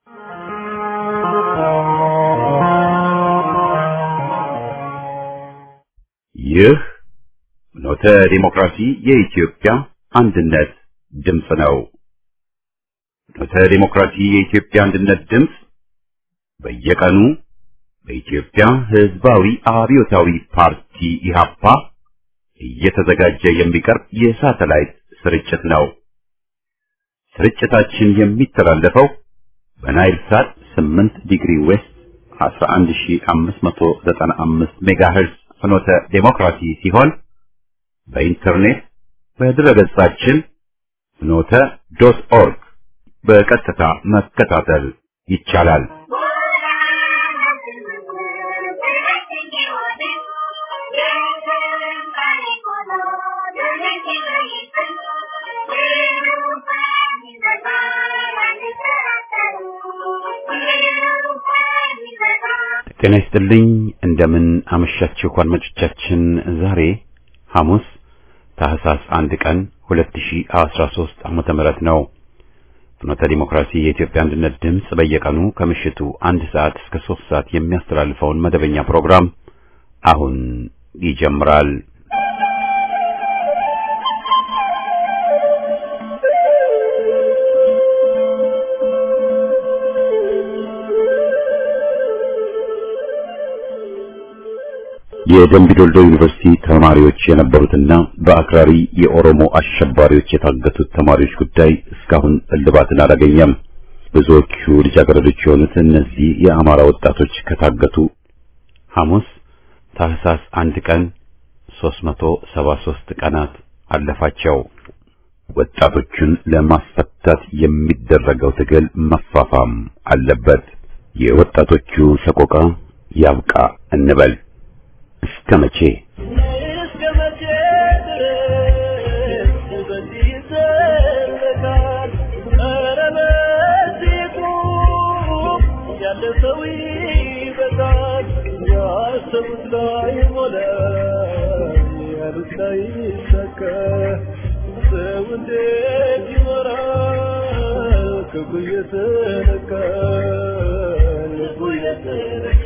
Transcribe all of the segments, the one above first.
ይህ ኖተ ዲሞክራሲ የኢትዮጵያ አንድነት ድምፅ ነው። ኖተ ዲሞክራሲ የኢትዮጵያ አንድነት ድምፅ በየቀኑ በኢትዮጵያ ሕዝባዊ አብዮታዊ ፓርቲ ኢህአፓ እየተዘጋጀ የሚቀርብ የሳተላይት ስርጭት ነው። ስርጭታችን የሚተላለፈው በናይል ሳት 8 ዲግሪ ዌስት 11595 ሜጋሄርዝ ፍኖተ ዴሞክራሲ ሲሆን በኢንተርኔት በድረገጻችን ፍኖተ ዶት ኦርግ በቀጥታ መከታተል ይቻላል። ጤና ይስጥልኝ። እንደምን አመሻችሁ አድማጮቻችን። ዛሬ ሐሙስ ታህሳስ አንድ ቀን 2013 ዓመተ ምህረት ነው። ፍኖተ ዲሞክራሲ የኢትዮጵያ አንድነት ድምፅ በየቀኑ ከምሽቱ አንድ ሰዓት እስከ ሶስት ሰዓት የሚያስተላልፈውን መደበኛ ፕሮግራም አሁን ይጀምራል። የደምቢዶልዶ ዩኒቨርሲቲ ተማሪዎች የነበሩትና በአክራሪ የኦሮሞ አሸባሪዎች የታገቱት ተማሪዎች ጉዳይ እስካሁን እልባትን አላገኘም። ብዙዎቹ ልጃገረዶች የሆኑት እነዚህ የአማራ ወጣቶች ከታገቱ ሐሙስ ታህሳስ አንድ ቀን 373 ቀናት አለፋቸው። ወጣቶቹን ለማስፈታት የሚደረገው ትግል መፋፋም አለበት። የወጣቶቹ ሰቆቃ ያብቃ እንበል። እስከ መቼ ክብሩ የተነካ ልቡ የተነካ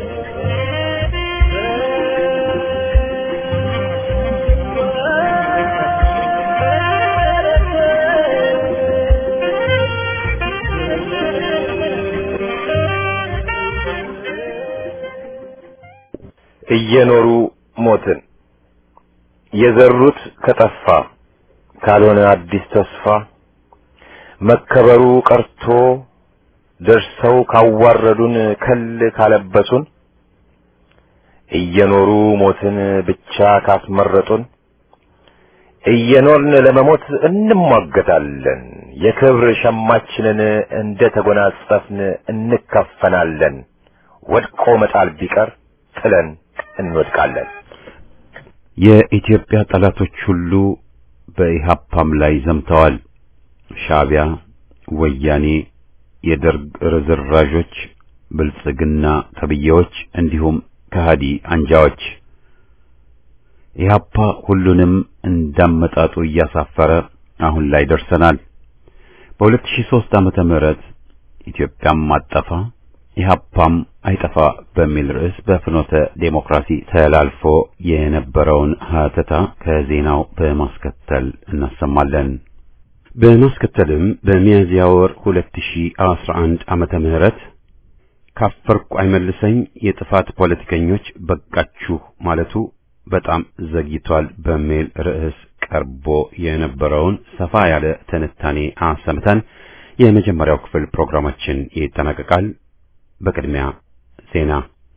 እየኖሩ ሞትን የዘሩት ከጠፋ ካልሆነ አዲስ ተስፋ መከበሩ ቀርቶ ደርሰው ካዋረዱን ከል ካለበሱን እየኖሩ ሞትን ብቻ ካስመረጡን እየኖርን ለመሞት እንሟገታለን። የክብር ሸማችንን እንደ ተጎናጸፍን እንከፈናለን። ወድቆ መጣል ቢቀር ጥለን እንወድቃለን። የኢትዮጵያ ጠላቶች ሁሉ በኢሃፓም ላይ ዘምተዋል። ሻዕቢያ፣ ወያኔ፣ የደርግ ርዝራዦች፣ ብልጽግና ተብዬዎች እንዲሁም ከሃዲ አንጃዎች ኢህአፓ ሁሉንም እንዳመጣጡ እያሳፈረ አሁን ላይ ደርሰናል። በ2003 ዓመተ ምህረት ኢትዮጵያም አጠፋ ኢህአፓም አይጠፋ በሚል ርዕስ በፍኖተ ዴሞክራሲ ተላልፎ የነበረውን ሀተታ ከዜናው በማስከተል እናሰማለን። በማስከተልም በሚያዝያ ወር 2011 ዓመተ ምህረት ካፈርኩ አይመልሰኝ የጥፋት ፖለቲከኞች በቃችሁ ማለቱ በጣም ዘግይቷል በሚል ርዕስ ቀርቦ የነበረውን ሰፋ ያለ ትንታኔ አሰምተን የመጀመሪያው ክፍል ፕሮግራማችን ይጠናቀቃል። በቅድሚያ ዜና።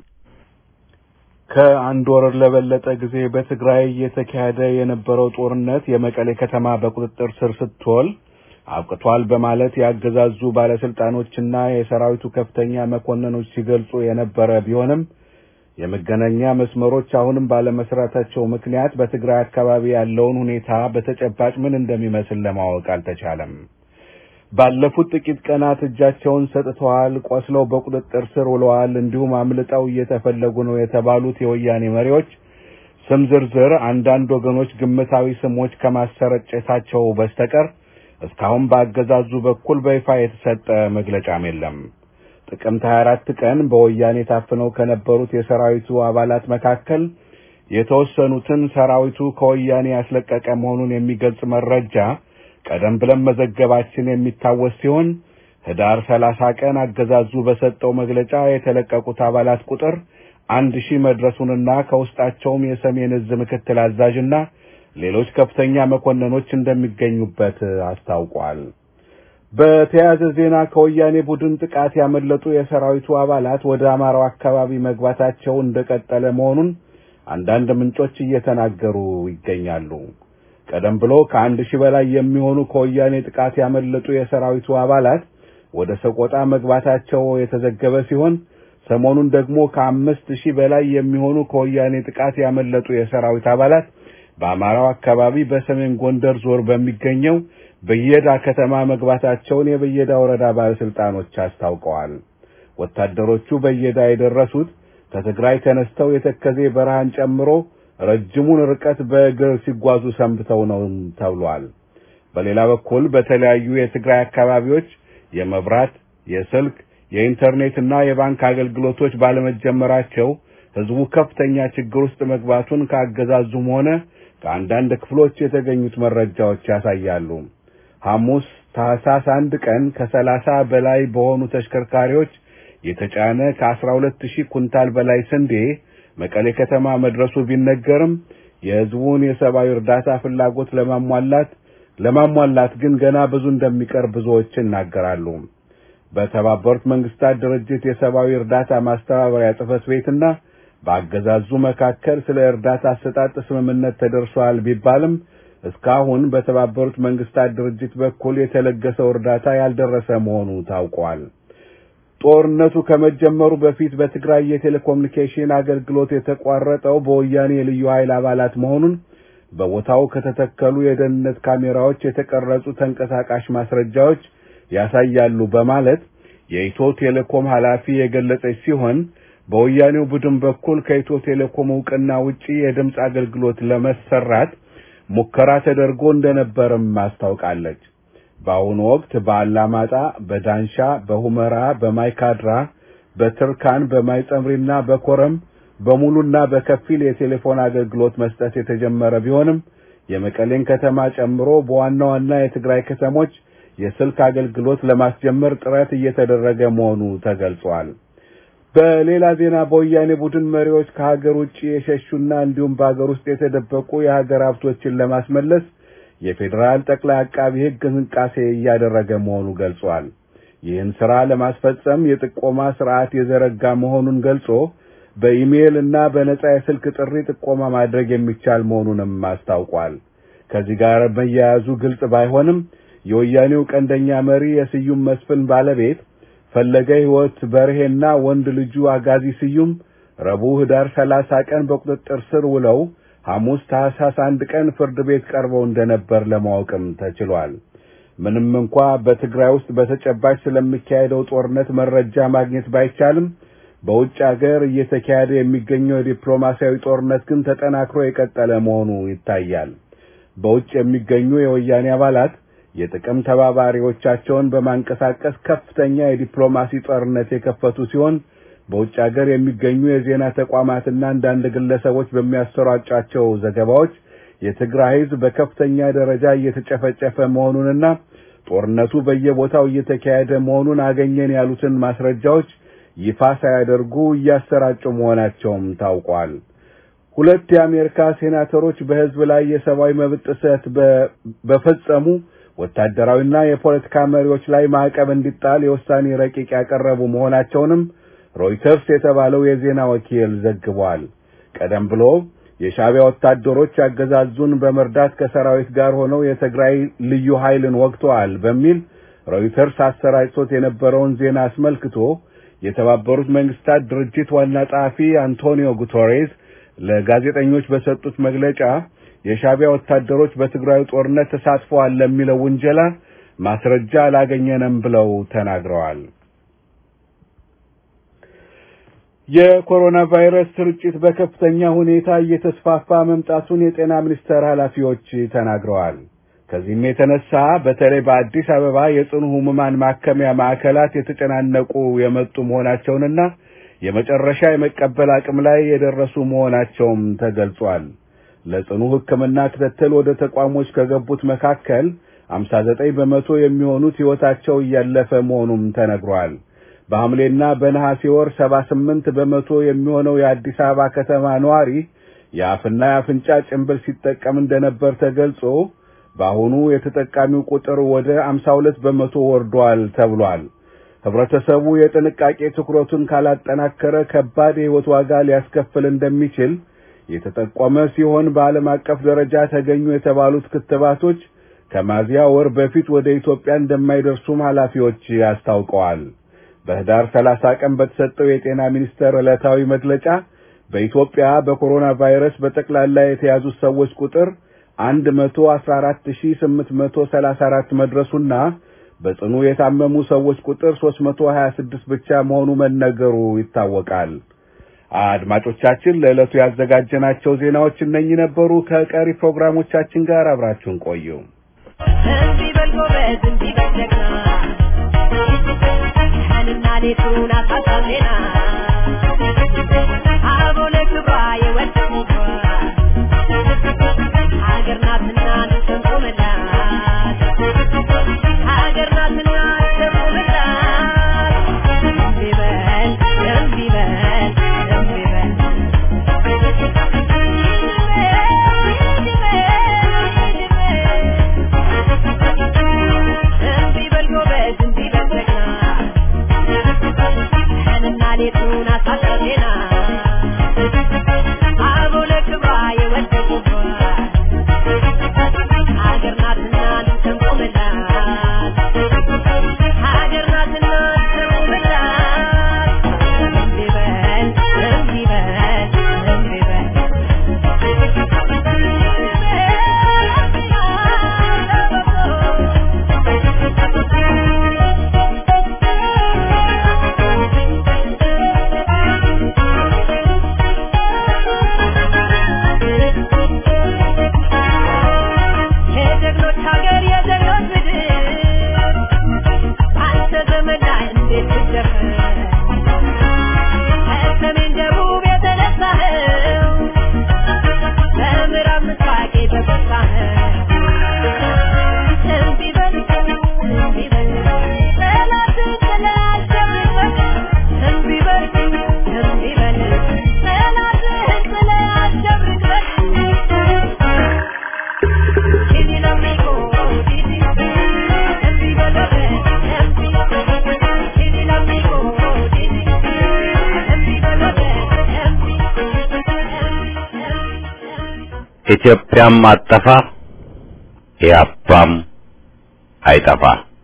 ከአንድ ወር ለበለጠ ጊዜ በትግራይ እየተካሄደ የነበረው ጦርነት የመቀሌ ከተማ በቁጥጥር ስር ስትውል አብቅቷል በማለት ያገዛዙ ባለስልጣኖችና የሰራዊቱ ከፍተኛ መኮንኖች ሲገልጹ የነበረ ቢሆንም የመገናኛ መስመሮች አሁንም ባለመስራታቸው ምክንያት በትግራይ አካባቢ ያለውን ሁኔታ በተጨባጭ ምን እንደሚመስል ለማወቅ አልተቻለም። ባለፉት ጥቂት ቀናት እጃቸውን ሰጥተዋል፣ ቆስለው በቁጥጥር ስር ውለዋል፣ እንዲሁም አምልጠው እየተፈለጉ ነው የተባሉት የወያኔ መሪዎች ስም ዝርዝር አንዳንድ ወገኖች ግምታዊ ስሞች ከማሰረጨታቸው በስተቀር እስካሁን በአገዛዙ በኩል በይፋ የተሰጠ መግለጫም የለም። ጥቅምት 24 ቀን በወያኔ ታፍነው ከነበሩት የሰራዊቱ አባላት መካከል የተወሰኑትን ሰራዊቱ ከወያኔ ያስለቀቀ መሆኑን የሚገልጽ መረጃ ቀደም ብለን መዘገባችን የሚታወስ ሲሆን ህዳር 30 ቀን አገዛዙ በሰጠው መግለጫ የተለቀቁት አባላት ቁጥር አንድ ሺህ መድረሱንና ከውስጣቸውም የሰሜን እዝ ምክትል አዛዥና ሌሎች ከፍተኛ መኮንኖች እንደሚገኙበት አስታውቋል። በተያያዘ ዜና ከወያኔ ቡድን ጥቃት ያመለጡ የሰራዊቱ አባላት ወደ አማራው አካባቢ መግባታቸው እንደቀጠለ መሆኑን አንዳንድ ምንጮች እየተናገሩ ይገኛሉ። ቀደም ብሎ ከአንድ ሺህ በላይ የሚሆኑ ከወያኔ ጥቃት ያመለጡ የሰራዊቱ አባላት ወደ ሰቆጣ መግባታቸው የተዘገበ ሲሆን ሰሞኑን ደግሞ ከአምስት ሺህ በላይ የሚሆኑ ከወያኔ ጥቃት ያመለጡ የሰራዊት አባላት በአማራው አካባቢ በሰሜን ጎንደር ዞር በሚገኘው በየዳ ከተማ መግባታቸውን የበየዳ ወረዳ ባለስልጣኖች አስታውቀዋል። ወታደሮቹ በየዳ የደረሱት ከትግራይ ተነስተው የተከዜ በረሃን ጨምሮ ረጅሙን ርቀት በእግር ሲጓዙ ሰንብተው ነው ተብሏል። በሌላ በኩል በተለያዩ የትግራይ አካባቢዎች የመብራት፣ የስልክ፣ የኢንተርኔትና የባንክ አገልግሎቶች ባለመጀመራቸው ህዝቡ ከፍተኛ ችግር ውስጥ መግባቱን ከአገዛዙም ሆነ ከአንዳንድ ክፍሎች የተገኙት መረጃዎች ያሳያሉ። ሐሙስ ታህሳስ አንድ ቀን ከሰላሳ በላይ በሆኑ ተሽከርካሪዎች የተጫነ ከአስራ ሁለት ሺህ ኩንታል በላይ ስንዴ መቀሌ ከተማ መድረሱ ቢነገርም የህዝቡን የሰብአዊ እርዳታ ፍላጎት ለማሟላት ለማሟላት ግን ገና ብዙ እንደሚቀር ብዙዎች ይናገራሉ። በተባበሩት መንግስታት ድርጅት የሰብአዊ እርዳታ ማስተባበሪያ ጽሕፈት ቤትና በአገዛዙ መካከል ስለ እርዳታ አሰጣጥ ስምምነት ተደርሷል ቢባልም እስካሁን በተባበሩት መንግስታት ድርጅት በኩል የተለገሰው እርዳታ ያልደረሰ መሆኑ ታውቋል። ጦርነቱ ከመጀመሩ በፊት በትግራይ የቴሌኮሙኒኬሽን አገልግሎት የተቋረጠው በወያኔ የልዩ ኃይል አባላት መሆኑን በቦታው ከተተከሉ የደህንነት ካሜራዎች የተቀረጹ ተንቀሳቃሽ ማስረጃዎች ያሳያሉ በማለት የኢትዮ ቴሌኮም ኃላፊ የገለጸች ሲሆን በወያኔው ቡድን በኩል ከኢትዮ ቴሌኮም እውቅና ውጪ የድምፅ አገልግሎት ለመሰራት ሙከራ ተደርጎ እንደነበርም አስታውቃለች። በአሁኑ ወቅት በአላማጣ፣ በዳንሻ፣ በሁመራ፣ በማይካድራ፣ በትርካን፣ በማይጸምሪና በኮረም በሙሉና በከፊል የቴሌፎን አገልግሎት መስጠት የተጀመረ ቢሆንም የመቀሌን ከተማ ጨምሮ በዋና ዋና የትግራይ ከተሞች የስልክ አገልግሎት ለማስጀመር ጥረት እየተደረገ መሆኑ ተገልጿል። በሌላ ዜና በወያኔ ቡድን መሪዎች ከሀገር ውጭ የሸሹና እንዲሁም በሀገር ውስጥ የተደበቁ የሀገር ሀብቶችን ለማስመለስ የፌዴራል ጠቅላይ አቃቢ ሕግ እንቅስቃሴ እያደረገ መሆኑ ገልጿል። ይህን ስራ ለማስፈጸም የጥቆማ ስርዓት የዘረጋ መሆኑን ገልጾ በኢሜይል እና በነጻ የስልክ ጥሪ ጥቆማ ማድረግ የሚቻል መሆኑንም አስታውቋል። ከዚህ ጋር መያያዙ ግልጽ ባይሆንም የወያኔው ቀንደኛ መሪ የስዩም መስፍን ባለቤት ፈለገ ሕይወት በርሄና ወንድ ልጁ አጋዚ ስዩም ረቡዕ ህዳር ሰላሳ ቀን በቁጥጥር ስር ውለው ሐሙስ ታህሳስ አንድ ቀን ፍርድ ቤት ቀርበው እንደነበር ለማወቅም ተችሏል። ምንም እንኳ በትግራይ ውስጥ በተጨባጭ ስለሚካሄደው ጦርነት መረጃ ማግኘት ባይቻልም በውጭ አገር እየተካሄደ የሚገኘው የዲፕሎማሲያዊ ጦርነት ግን ተጠናክሮ የቀጠለ መሆኑ ይታያል። በውጭ የሚገኙ የወያኔ አባላት የጥቅም ተባባሪዎቻቸውን በማንቀሳቀስ ከፍተኛ የዲፕሎማሲ ጦርነት የከፈቱ ሲሆን በውጭ ሀገር የሚገኙ የዜና ተቋማትና አንዳንድ ግለሰቦች በሚያሰራጯቸው ዘገባዎች የትግራይ ሕዝብ በከፍተኛ ደረጃ እየተጨፈጨፈ መሆኑንና ጦርነቱ በየቦታው እየተካሄደ መሆኑን አገኘን ያሉትን ማስረጃዎች ይፋ ሳያደርጉ እያሰራጩ መሆናቸውም ታውቋል። ሁለት የአሜሪካ ሴናተሮች በሕዝብ ላይ የሰብአዊ መብት ጥሰት በፈጸሙ ወታደራዊና የፖለቲካ መሪዎች ላይ ማዕቀብ እንዲጣል የውሳኔ ረቂቅ ያቀረቡ መሆናቸውንም ሮይተርስ የተባለው የዜና ወኪል ዘግቧል። ቀደም ብሎ የሻዕቢያ ወታደሮች አገዛዙን በመርዳት ከሰራዊት ጋር ሆነው የትግራይ ልዩ ኃይልን ወግተዋል በሚል ሮይተርስ አሰራጭቶት የነበረውን ዜና አስመልክቶ የተባበሩት መንግስታት ድርጅት ዋና ጸሐፊ አንቶኒዮ ጉተሬዝ ለጋዜጠኞች በሰጡት መግለጫ የሻዕቢያ ወታደሮች በትግራዩ ጦርነት ተሳትፈዋል ለሚለው ውንጀላ ማስረጃ አላገኘንም ብለው ተናግረዋል። የኮሮና ቫይረስ ስርጭት በከፍተኛ ሁኔታ እየተስፋፋ መምጣቱን የጤና ሚኒስቴር ኃላፊዎች ተናግረዋል። ከዚህም የተነሳ በተለይ በአዲስ አበባ የጽኑ ህሙማን ማከሚያ ማዕከላት የተጨናነቁ የመጡ መሆናቸውንና የመጨረሻ የመቀበል አቅም ላይ የደረሱ መሆናቸውም ተገልጿል። ለጽኑ ሕክምና ክትትል ወደ ተቋሞች ከገቡት መካከል 59 በመቶ የሚሆኑት ሕይወታቸው እያለፈ መሆኑም ተነግሯል። በሐምሌና በነሐሴ ወር 78 በመቶ የሚሆነው የአዲስ አበባ ከተማ ነዋሪ የአፍና የአፍንጫ ጭንብል ሲጠቀም እንደነበር ተገልጾ በአሁኑ የተጠቃሚው ቁጥር ወደ 52 በመቶ ወርዷል ተብሏል። ህብረተሰቡ የጥንቃቄ ትኩረቱን ካላጠናከረ ከባድ የሕይወት ዋጋ ሊያስከፍል እንደሚችል የተጠቆመ ሲሆን በዓለም አቀፍ ደረጃ ተገኙ የተባሉት ክትባቶች ከሚያዝያ ወር በፊት ወደ ኢትዮጵያ እንደማይደርሱም ኃላፊዎች አስታውቀዋል። በህዳር 30 ቀን በተሰጠው የጤና ሚኒስቴር ዕለታዊ መግለጫ በኢትዮጵያ በኮሮና ቫይረስ በጠቅላላ የተያዙት ሰዎች ቁጥር 114834 መድረሱና በጽኑ የታመሙ ሰዎች ቁጥር 326 ብቻ መሆኑ መነገሩ ይታወቃል። አድማጮቻችን ለዕለቱ ያዘጋጀናቸው ዜናዎች እነኚህ ነበሩ። ከቀሪ ፕሮግራሞቻችን ጋር አብራችሁን ቆዩ። እንዲህ በል ጎበዝ፣ እንዲህ በል ጀግና፣ ቀንና ሌቱን አሳሳብ ዜና አበው ለክብሯ የወደቁባት ሀገር ናትና እንሰንቆምላት፣ ሀገር ናትና እንሰንቆምላት። እንዲህ በል እንዲህ በል እንዲህ በል እንዲህ በል ጎበዝ፣ እንዲህ በል ጀግና፣ ቀንና ሌቱን አሳሳብ ዜና አበው ለክብሯ የወደቁባት ሀገር ናትና እንሰንቆምላት፣ ሀገር ናትና እንሰንቆምላት። እንዲህ በል እንዲህ በል እንዲህ በል የጀግኖች ሀገር የጀግኖች ምድር አንተ ዘመን ላይ እንዴት ትደፍር ከሰሜን ደቡብ የተነሳኸው በምዕራብ ምስራቅ የተጎሳኸው እንዲህ በል እንዲህ በል ጠላትን ጥለህ አሸንፈህ እንዲህ በል እንዲህ በል ጠላትህን ጥለህ አሸንፈህ ኢትዮጵያም አጠፋ ኢያፓም አይጠፋ።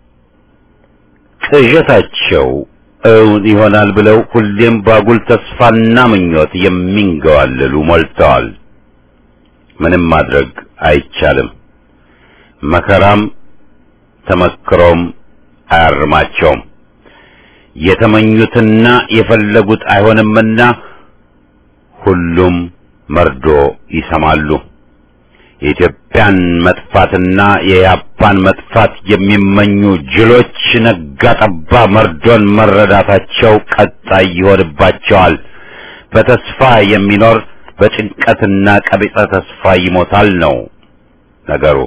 ቅዠታቸው እውን ይሆናል ብለው ሁሌም ባጉል ተስፋና ምኞት የሚንገዋልሉ ሞልተዋል። ምንም ማድረግ አይቻልም። መከራም ተመክሮም አያርማቸውም። የተመኙትና የፈለጉት አይሆንምና ሁሉም መርዶ ይሰማሉ። የኢትዮጵያን መጥፋትና የያፓን መጥፋት የሚመኙ ጅሎች ነጋ ጠባ መርዶን መረዳታቸው ቀጣይ ይሆንባቸዋል። በተስፋ የሚኖር በጭንቀትና ቀቢጸ ተስፋ ይሞታል ነው ነገሩ።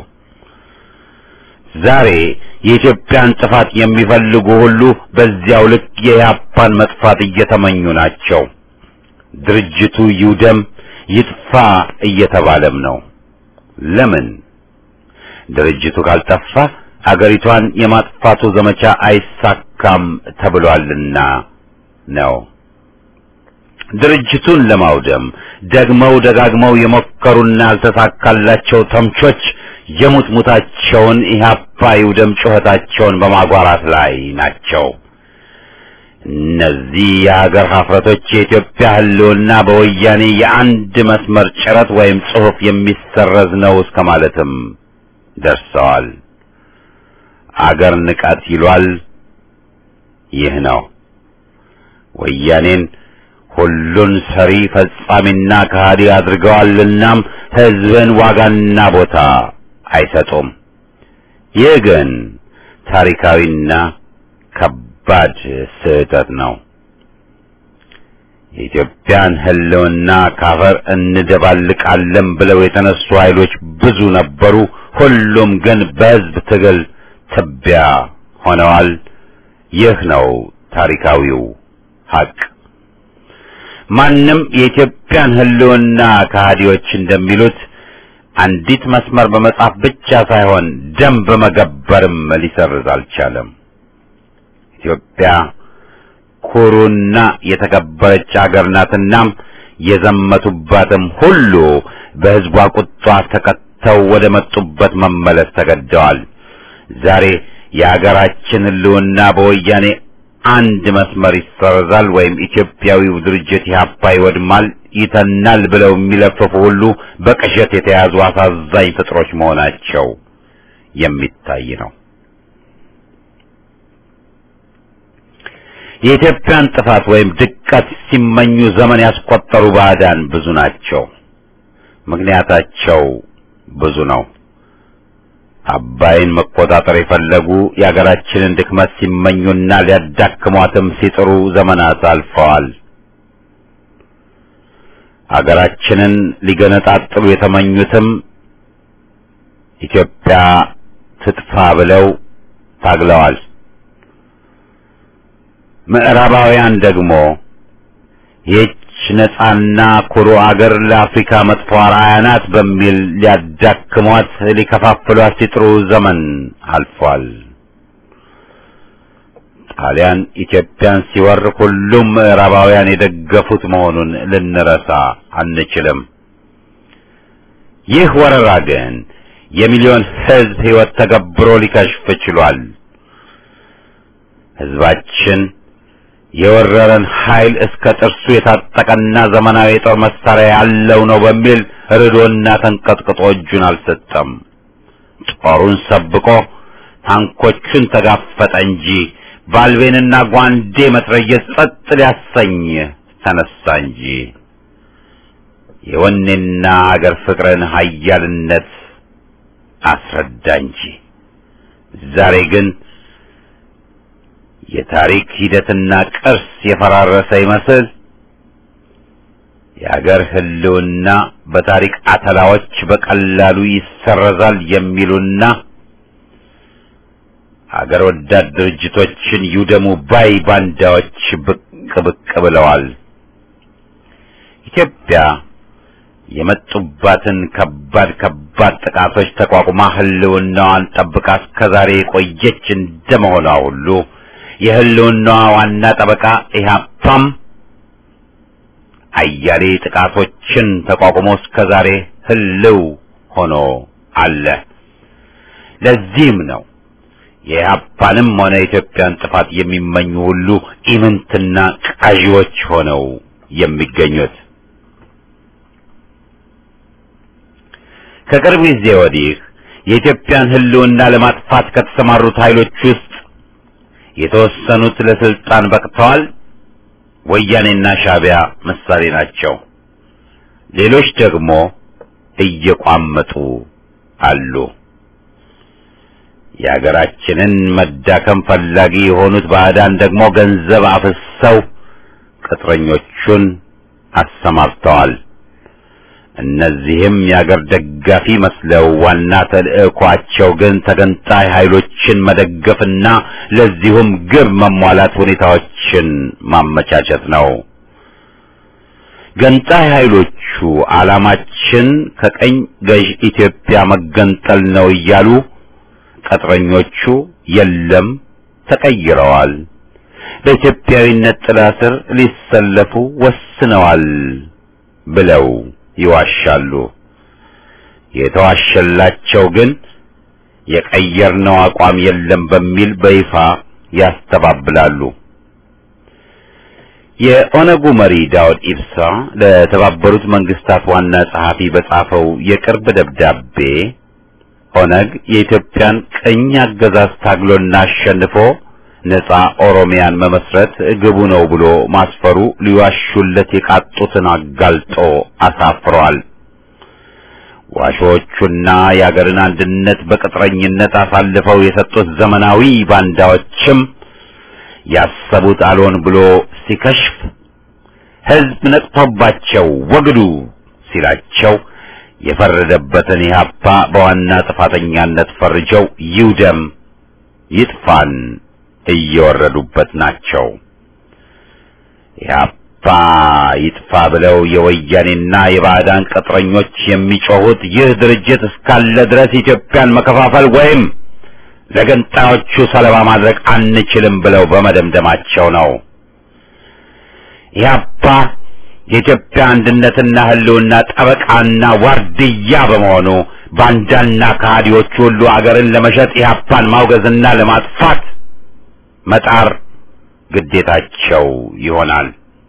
ዛሬ የኢትዮጵያን ጥፋት የሚፈልጉ ሁሉ በዚያው ልክ የያፓን መጥፋት እየተመኙ ናቸው። ድርጅቱ ይውደም ይጥፋ እየተባለም ነው። ለምን? ድርጅቱ ካልጠፋ አገሪቷን የማጥፋቱ ዘመቻ አይሳካም ተብሏልና ነው። ድርጅቱን ለማውደም ደግመው ደጋግመው የሞከሩና ያልተሳካላቸው ተምቾች የሙትሙታቸውን ኢህአፓ ይውደም ጩኸታቸውን በማጓራት ላይ ናቸው። እነዚህ የሀገር ሀፍረቶች የኢትዮጵያ ሕልውና በወያኔ የአንድ መስመር ጭረት ወይም ጽሑፍ የሚሰረዝ ነው እስከ ማለትም ደርሰዋል። አገር ንቀት ይሏል። ይህ ነው ወያኔን ሁሉን ሰሪ ፈጻሚና ከሃዲ አድርገዋልናም ሕዝብን ዋጋና ቦታ አይሰጡም። ይህ ግን ታሪካዊና ከባድ ስህተት ነው። የኢትዮጵያን ሕልውና ካፈር እንደባልቃለን ብለው የተነሱ ኃይሎች ብዙ ነበሩ። ሁሉም ግን በሕዝብ ትግል ትቢያ ሆነዋል። ይህ ነው ታሪካዊው ሀቅ። ማንም የኢትዮጵያን ሕልውና ከሃዲዎች እንደሚሉት አንዲት መስመር በመጻፍ ብቻ ሳይሆን ደም በመገበርም ሊሰርዝ አልቻለም። ኢትዮጵያ ኩሩና የተከበረች አገር ናትናም የዘመቱባትም ሁሉ በሕዝቧ ቁጣ ተከተው ወደ መጡበት መመለስ ተገደዋል። ዛሬ የአገራችን ሕልውና በወያኔ አንድ መስመር ይሰረዛል ወይም ኢትዮጵያዊው ድርጅት ኢህአፓ ይወድማል፣ ይተናል ብለው የሚለፍፉ ሁሉ በቅዠት የተያዙ አሳዛኝ ፍጥሮች መሆናቸው የሚታይ ነው። የኢትዮጵያን ጥፋት ወይም ድቀት ሲመኙ ዘመን ያስቆጠሩ ባዕዳን ብዙ ናቸው። ምክንያታቸው ብዙ ነው። አባይን መቆጣጠር የፈለጉ የአገራችንን ድክመት ሲመኙና ሊያዳክሟትም ሲጥሩ ዘመናት አልፈዋል። አገራችንን ሊገነጣጥሉ የተመኙትም ኢትዮጵያ ትጥፋ ብለው ታግለዋል። ምዕራባውያን ደግሞ ይህች ነጻና ኩሩ አገር ለአፍሪካ መጥፎ አርአያ ናት በሚል ሊያዳክሟት ሊከፋፍሏት ሲጥሩ ዘመን አልፏል። ጣሊያን ኢትዮጵያን ሲወር ሁሉም ምዕራባውያን የደገፉት መሆኑን ልንረሳ አንችልም። ይህ ወረራ ግን የሚሊዮን ሕዝብ ሕይወት ተገብሮ ሊከሽፍ ችሏል። ሕዝባችን የወረረን ኃይል እስከ ጥርሱ የታጠቀና ዘመናዊ የጦር መሳሪያ ያለው ነው በሚል ርዶና ተንቀጥቅጦ እጁን አልሰጠም። ጦሩን ሰብቆ ታንኮቹን ተጋፈጠ እንጂ ባልቤንና ጓንዴ መትረየስ ጸጥ ሊያሰኝ ተነሳ እንጂ የወኔና አገር ፍቅርን ኃያልነት አስረዳ እንጂ ዛሬ ግን የታሪክ ሂደትና ቅርስ የፈራረሰ ይመስል የአገር ሕልውና በታሪክ አተላዎች በቀላሉ ይሰረዛል የሚሉና አገር ወዳድ ድርጅቶችን ይውደሙ ባይ ባንዳዎች ብቅ ብቅ ብለዋል። ኢትዮጵያ የመጡባትን ከባድ ከባድ ጥቃቶች ተቋቁማ ሕልውናዋን ጠብቃ እስከዛሬ የቆየች እንደመሆኗ ሁሉ የሕልውናዋ ዋና ጠበቃ ኢህአፓም አያሌ ጥቃቶችን ተቋቁሞ እስከዛሬ ህልው ሆኖ አለ። ለዚህም ነው የኢህአፓንም ሆነ የኢትዮጵያን ጥፋት የሚመኙ ሁሉ ኢምንትና ቃዢዎች ሆነው የሚገኙት። ከቅርብ ጊዜ ወዲህ የኢትዮጵያን ህልውና ለማጥፋት ከተሰማሩት ኃይሎች ውስጥ የተወሰኑት ለስልጣን በቅተዋል። ወያኔና ሻዕቢያ ምሳሌ ናቸው። ሌሎች ደግሞ እየቋመጡ አሉ። የሀገራችንን መዳከም ፈላጊ የሆኑት ባዕዳን ደግሞ ገንዘብ አፍሰው ቅጥረኞቹን አሰማርተዋል። እነዚህም የአገር ደጋፊ መስለው ዋና ተልዕኳቸው ግን ተገንጣይ ኃይሎችን መደገፍና ለዚሁም ግብ መሟላት ሁኔታዎችን ማመቻቸት ነው። ገንጣይ ኃይሎቹ ዓላማችን ከቀኝ ገዥ ኢትዮጵያ መገንጠል ነው እያሉ ቅጥረኞቹ የለም ተቀይረዋል፣ በኢትዮጵያዊነት ጥላ ስር ሊሰለፉ ወስነዋል ብለው ይዋሻሉ። የተዋሸላቸው ግን የቀየርነው አቋም የለም በሚል በይፋ ያስተባብላሉ። የኦነጉ መሪ ዳውድ ኢብሳ ለተባበሩት መንግስታት ዋና ጸሐፊ በጻፈው የቅርብ ደብዳቤ ኦነግ የኢትዮጵያን ቅኝ አገዛዝ ታግሎና አሸንፎ ነጻ ኦሮሚያን መመስረት ግቡ ነው ብሎ ማስፈሩ ሊዋሹለት የቃጡትን አጋልጦ አሳፍሯል። ዋሾቹና የአገርን አንድነት በቅጥረኝነት አሳልፈው የሰጡት ዘመናዊ ባንዳዎችም ያሰቡት አልሆን ብሎ ሲከሽፍ ሕዝብ ነቅቶባቸው ወግዱ ሲላቸው የፈረደበትን ኢህአፓ በዋና ጥፋተኛነት ፈርጀው ይውደም ይጥፋን እየወረዱበት ናቸው። ኢህአፓ ይጥፋ ብለው የወያኔና የባዕዳን ቅጥረኞች የሚጮሁት ይህ ድርጅት እስካለ ድረስ ኢትዮጵያን መከፋፈል ወይም ለገንጣዮቹ ሰለባ ማድረግ አንችልም ብለው በመደምደማቸው ነው። ኢህአፓ የኢትዮጵያ አንድነትና ሕልውና ጠበቃና ዋርድያ በመሆኑ ባንዳና ከሃዲዎቹ ሁሉ አገርን ለመሸጥ ኢህአፓን ማውገዝና ለማጥፋት መጣር ግዴታቸው ይሆናል።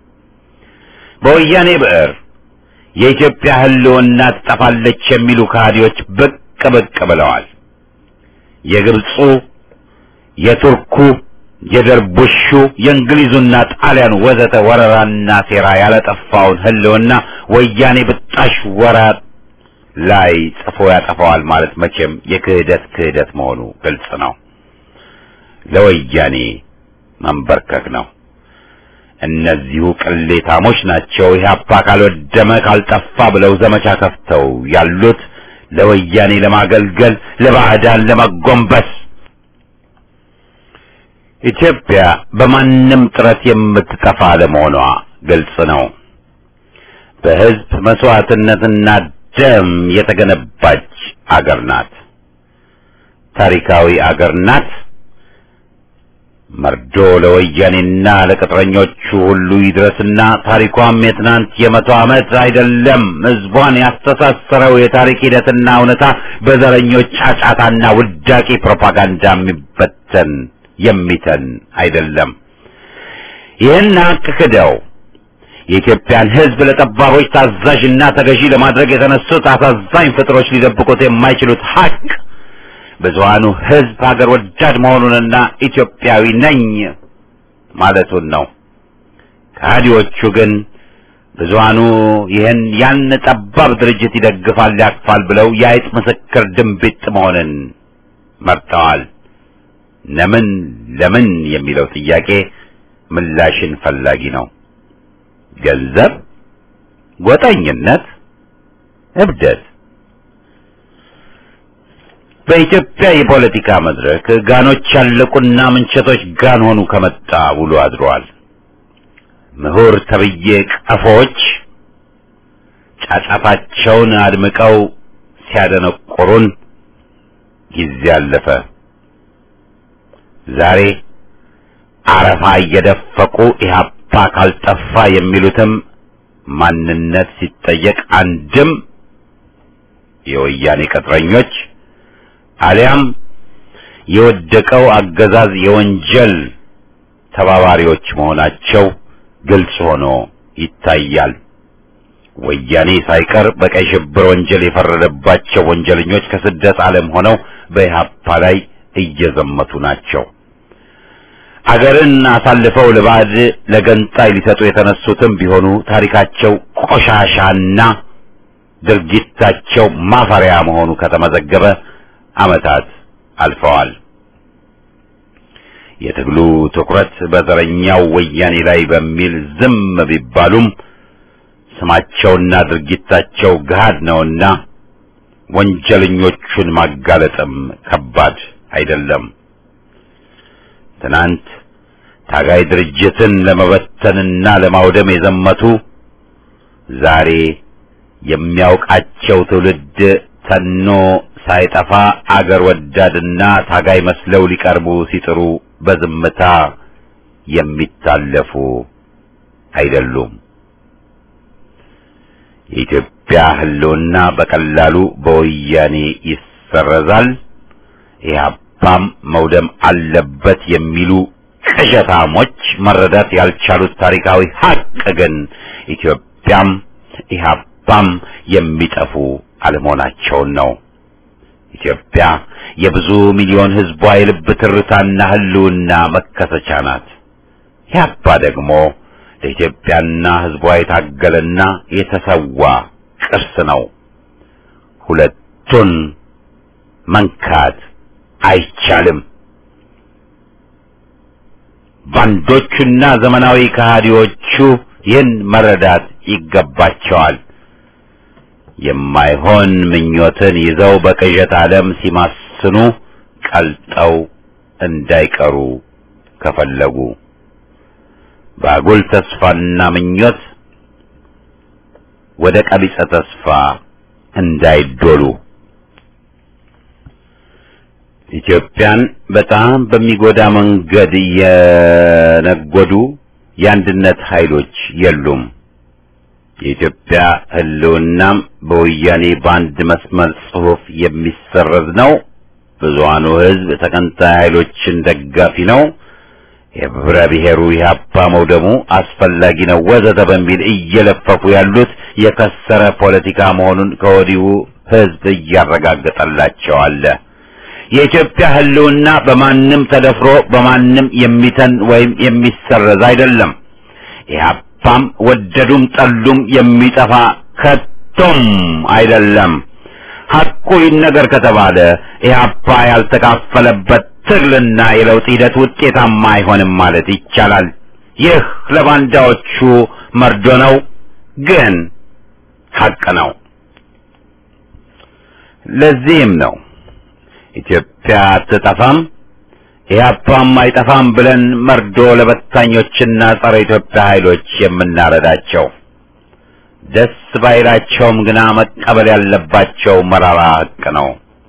በወያኔ ብዕር የኢትዮጵያ ሕልውና ትጠፋለች የሚሉ ከሃዲዎች ብቅ ብቅ ብለዋል። የግብፁ፣ የቱርኩ፣ የደርቡሹ፣ የእንግሊዙና ጣሊያን ወዘተ ወረራና ሴራ ያለጠፋውን ሕልውና ወያኔ ብጣሽ ወራት ላይ ጽፎ ያጠፋዋል ማለት መቼም የክህደት ክህደት መሆኑ ግልጽ ነው። ለወያኔ መንበርከክ ነው። እነዚሁ ቅሌታሞች ናቸው ኢህአፓ ካልወደመ ካልጠፋ ብለው ዘመቻ ከፍተው ያሉት ለወያኔ ለማገልገል ለባዕዳን ለመጎንበስ። ኢትዮጵያ በማንም ጥረት የምትጠፋ ለመሆኗ ግልጽ ነው። በሕዝብ መስዋዕትነትና ደም የተገነባች አገር ናት። ታሪካዊ አገር ናት። መርዶ ለወያኔና ለቅጥረኞቹ ሁሉ ይድረስና ታሪኳም የትናንት የመቶ ዓመት አይደለም። ሕዝቧን ያስተሳሰረው የታሪክ ሂደትና እውነታ በዘረኞች ጫጫታና ውዳቂ ፕሮፓጋንዳ የሚበተን የሚተን አይደለም። ይህን ሀቅ ክደው የኢትዮጵያን ሕዝብ ለጠባቦች ታዛዥና ተገዢ ለማድረግ የተነሱት አሳዛኝ ፍጥሮች ሊደብቁት የማይችሉት ሀቅ ብዙሃኑ ሕዝብ ሀገር ወዳድ መሆኑንና ኢትዮጵያዊ ነኝ ማለቱን ነው። ከሃዲዎቹ ግን ብዙሃኑ ይህን ያን ጠባብ ድርጅት ይደግፋል፣ ያቅፋል ብለው የአይጥ ምስክር ድንቢጥ መሆንን መርጠዋል። ለምን ለምን የሚለው ጥያቄ ምላሽን ፈላጊ ነው። ገንዘብ፣ ጎጠኝነት፣ እብደት በኢትዮጵያ የፖለቲካ መድረክ ጋኖች ያለቁና ምንቸቶች ጋን ሆኑ ከመጣ ውሎ አድሯል። ምሁር ተብዬ ቀፎች ጫጫታቸውን አድምቀው ሲያደነቁሩን ጊዜ አለፈ። ዛሬ አረፋ እየደፈቁ ኢህአፓ ካልጠፋ የሚሉትም ማንነት ሲጠየቅ አንድም የወያኔ ቅጥረኞች አሊያም የወደቀው አገዛዝ የወንጀል ተባባሪዎች መሆናቸው ግልጽ ሆኖ ይታያል። ወያኔ ሳይቀር በቀይ ሽብር ወንጀል የፈረደባቸው ወንጀለኞች ከስደት ዓለም ሆነው በኢህአፓ ላይ እየዘመቱ ናቸው። አገርን አሳልፈው ለባዕድ ለገንጣይ ሊሰጡ የተነሱትም ቢሆኑ ታሪካቸው ቆሻሻና ድርጊታቸው ማፈሪያ መሆኑ ከተመዘገበ ዓመታት አልፈዋል። የትግሉ ትኩረት በዘረኛው ወያኔ ላይ በሚል ዝም ቢባሉም ስማቸውና ድርጊታቸው ገሃድ ነውና ወንጀለኞቹን ማጋለጥም ከባድ አይደለም። ትናንት ታጋይ ድርጅትን ለመበተንና ለማውደም የዘመቱ ዛሬ የሚያውቃቸው ትውልድ ተኖ ሳይጠፋ አገር ወዳድና ታጋይ መስለው ሊቀርቡ ሲጥሩ በዝምታ የሚታለፉ አይደሉም። የኢትዮጵያ ሕልውና በቀላሉ በወያኔ ይሰረዛል፣ ኢህአፓም መውደም አለበት የሚሉ ቅዠታሞች መረዳት ያልቻሉት ታሪካዊ ሀቅ ግን ኢትዮጵያም ኢህአፓም የሚጠፉ አለመሆናቸውን ነው። ኢትዮጵያ የብዙ ሚሊዮን ሕዝቧ የልብ ትርታና ሕልውና መከሰቻ ናት። ኢህአፓ ደግሞ ለኢትዮጵያና ሕዝቧ የታገለና የተሰዋ ቅርስ ነው። ሁለቱን መንካት አይቻልም። ባንዶቹና ዘመናዊ ከሃዲዎቹ ይህን መረዳት ይገባቸዋል። የማይሆን ምኞትን ይዘው በቅዠት ዓለም ሲማስኑ ቀልጠው እንዳይቀሩ ከፈለጉ በአጉል ተስፋና ምኞት ወደ ቀቢጸ ተስፋ እንዳይዶሉ ኢትዮጵያን በጣም በሚጎዳ መንገድ እየነጎዱ የአንድነት ኃይሎች የሉም። የኢትዮጵያ ሕልውናም በወያኔ በአንድ መስመር ጽሑፍ የሚሰረዝ ነው። ብዙሃኑ ሕዝብ ተቀንታይ ኃይሎችን ደጋፊ ነው። የህብረ ብሔሩ ኢህአፓ መውደሙ አስፈላጊ ነው ወዘተ በሚል እየለፈፉ ያሉት የከሰረ ፖለቲካ መሆኑን ከወዲሁ ሕዝብ እያረጋገጠላቸው አለ። የኢትዮጵያ ሕልውና በማንም ተደፍሮ በማንም የሚተን ወይም የሚሰረዝ አይደለም። ኢህአፓም ወደዱም ጠሉም የሚጠፋ ከቶም አይደለም። ሐቁ ይነገር ከተባለ ኢህአፓ ያልተካፈለበት ትግልና የለውጥ ሂደት ውጤታማ አይሆንም ማለት ይቻላል። ይህ ለባንዳዎቹ መርዶ ነው፣ ግን ሐቅ ነው። ለዚህም ነው ኢትዮጵያ አትጠፋም ኢህአፓም አይጠፋም ብለን መርዶ ለበታኞችና ጸረ ኢትዮጵያ ኃይሎች የምናረዳቸው። ደስ ባይላቸውም ግና መቀበል ያለባቸው መራራ ሐቅ ነው።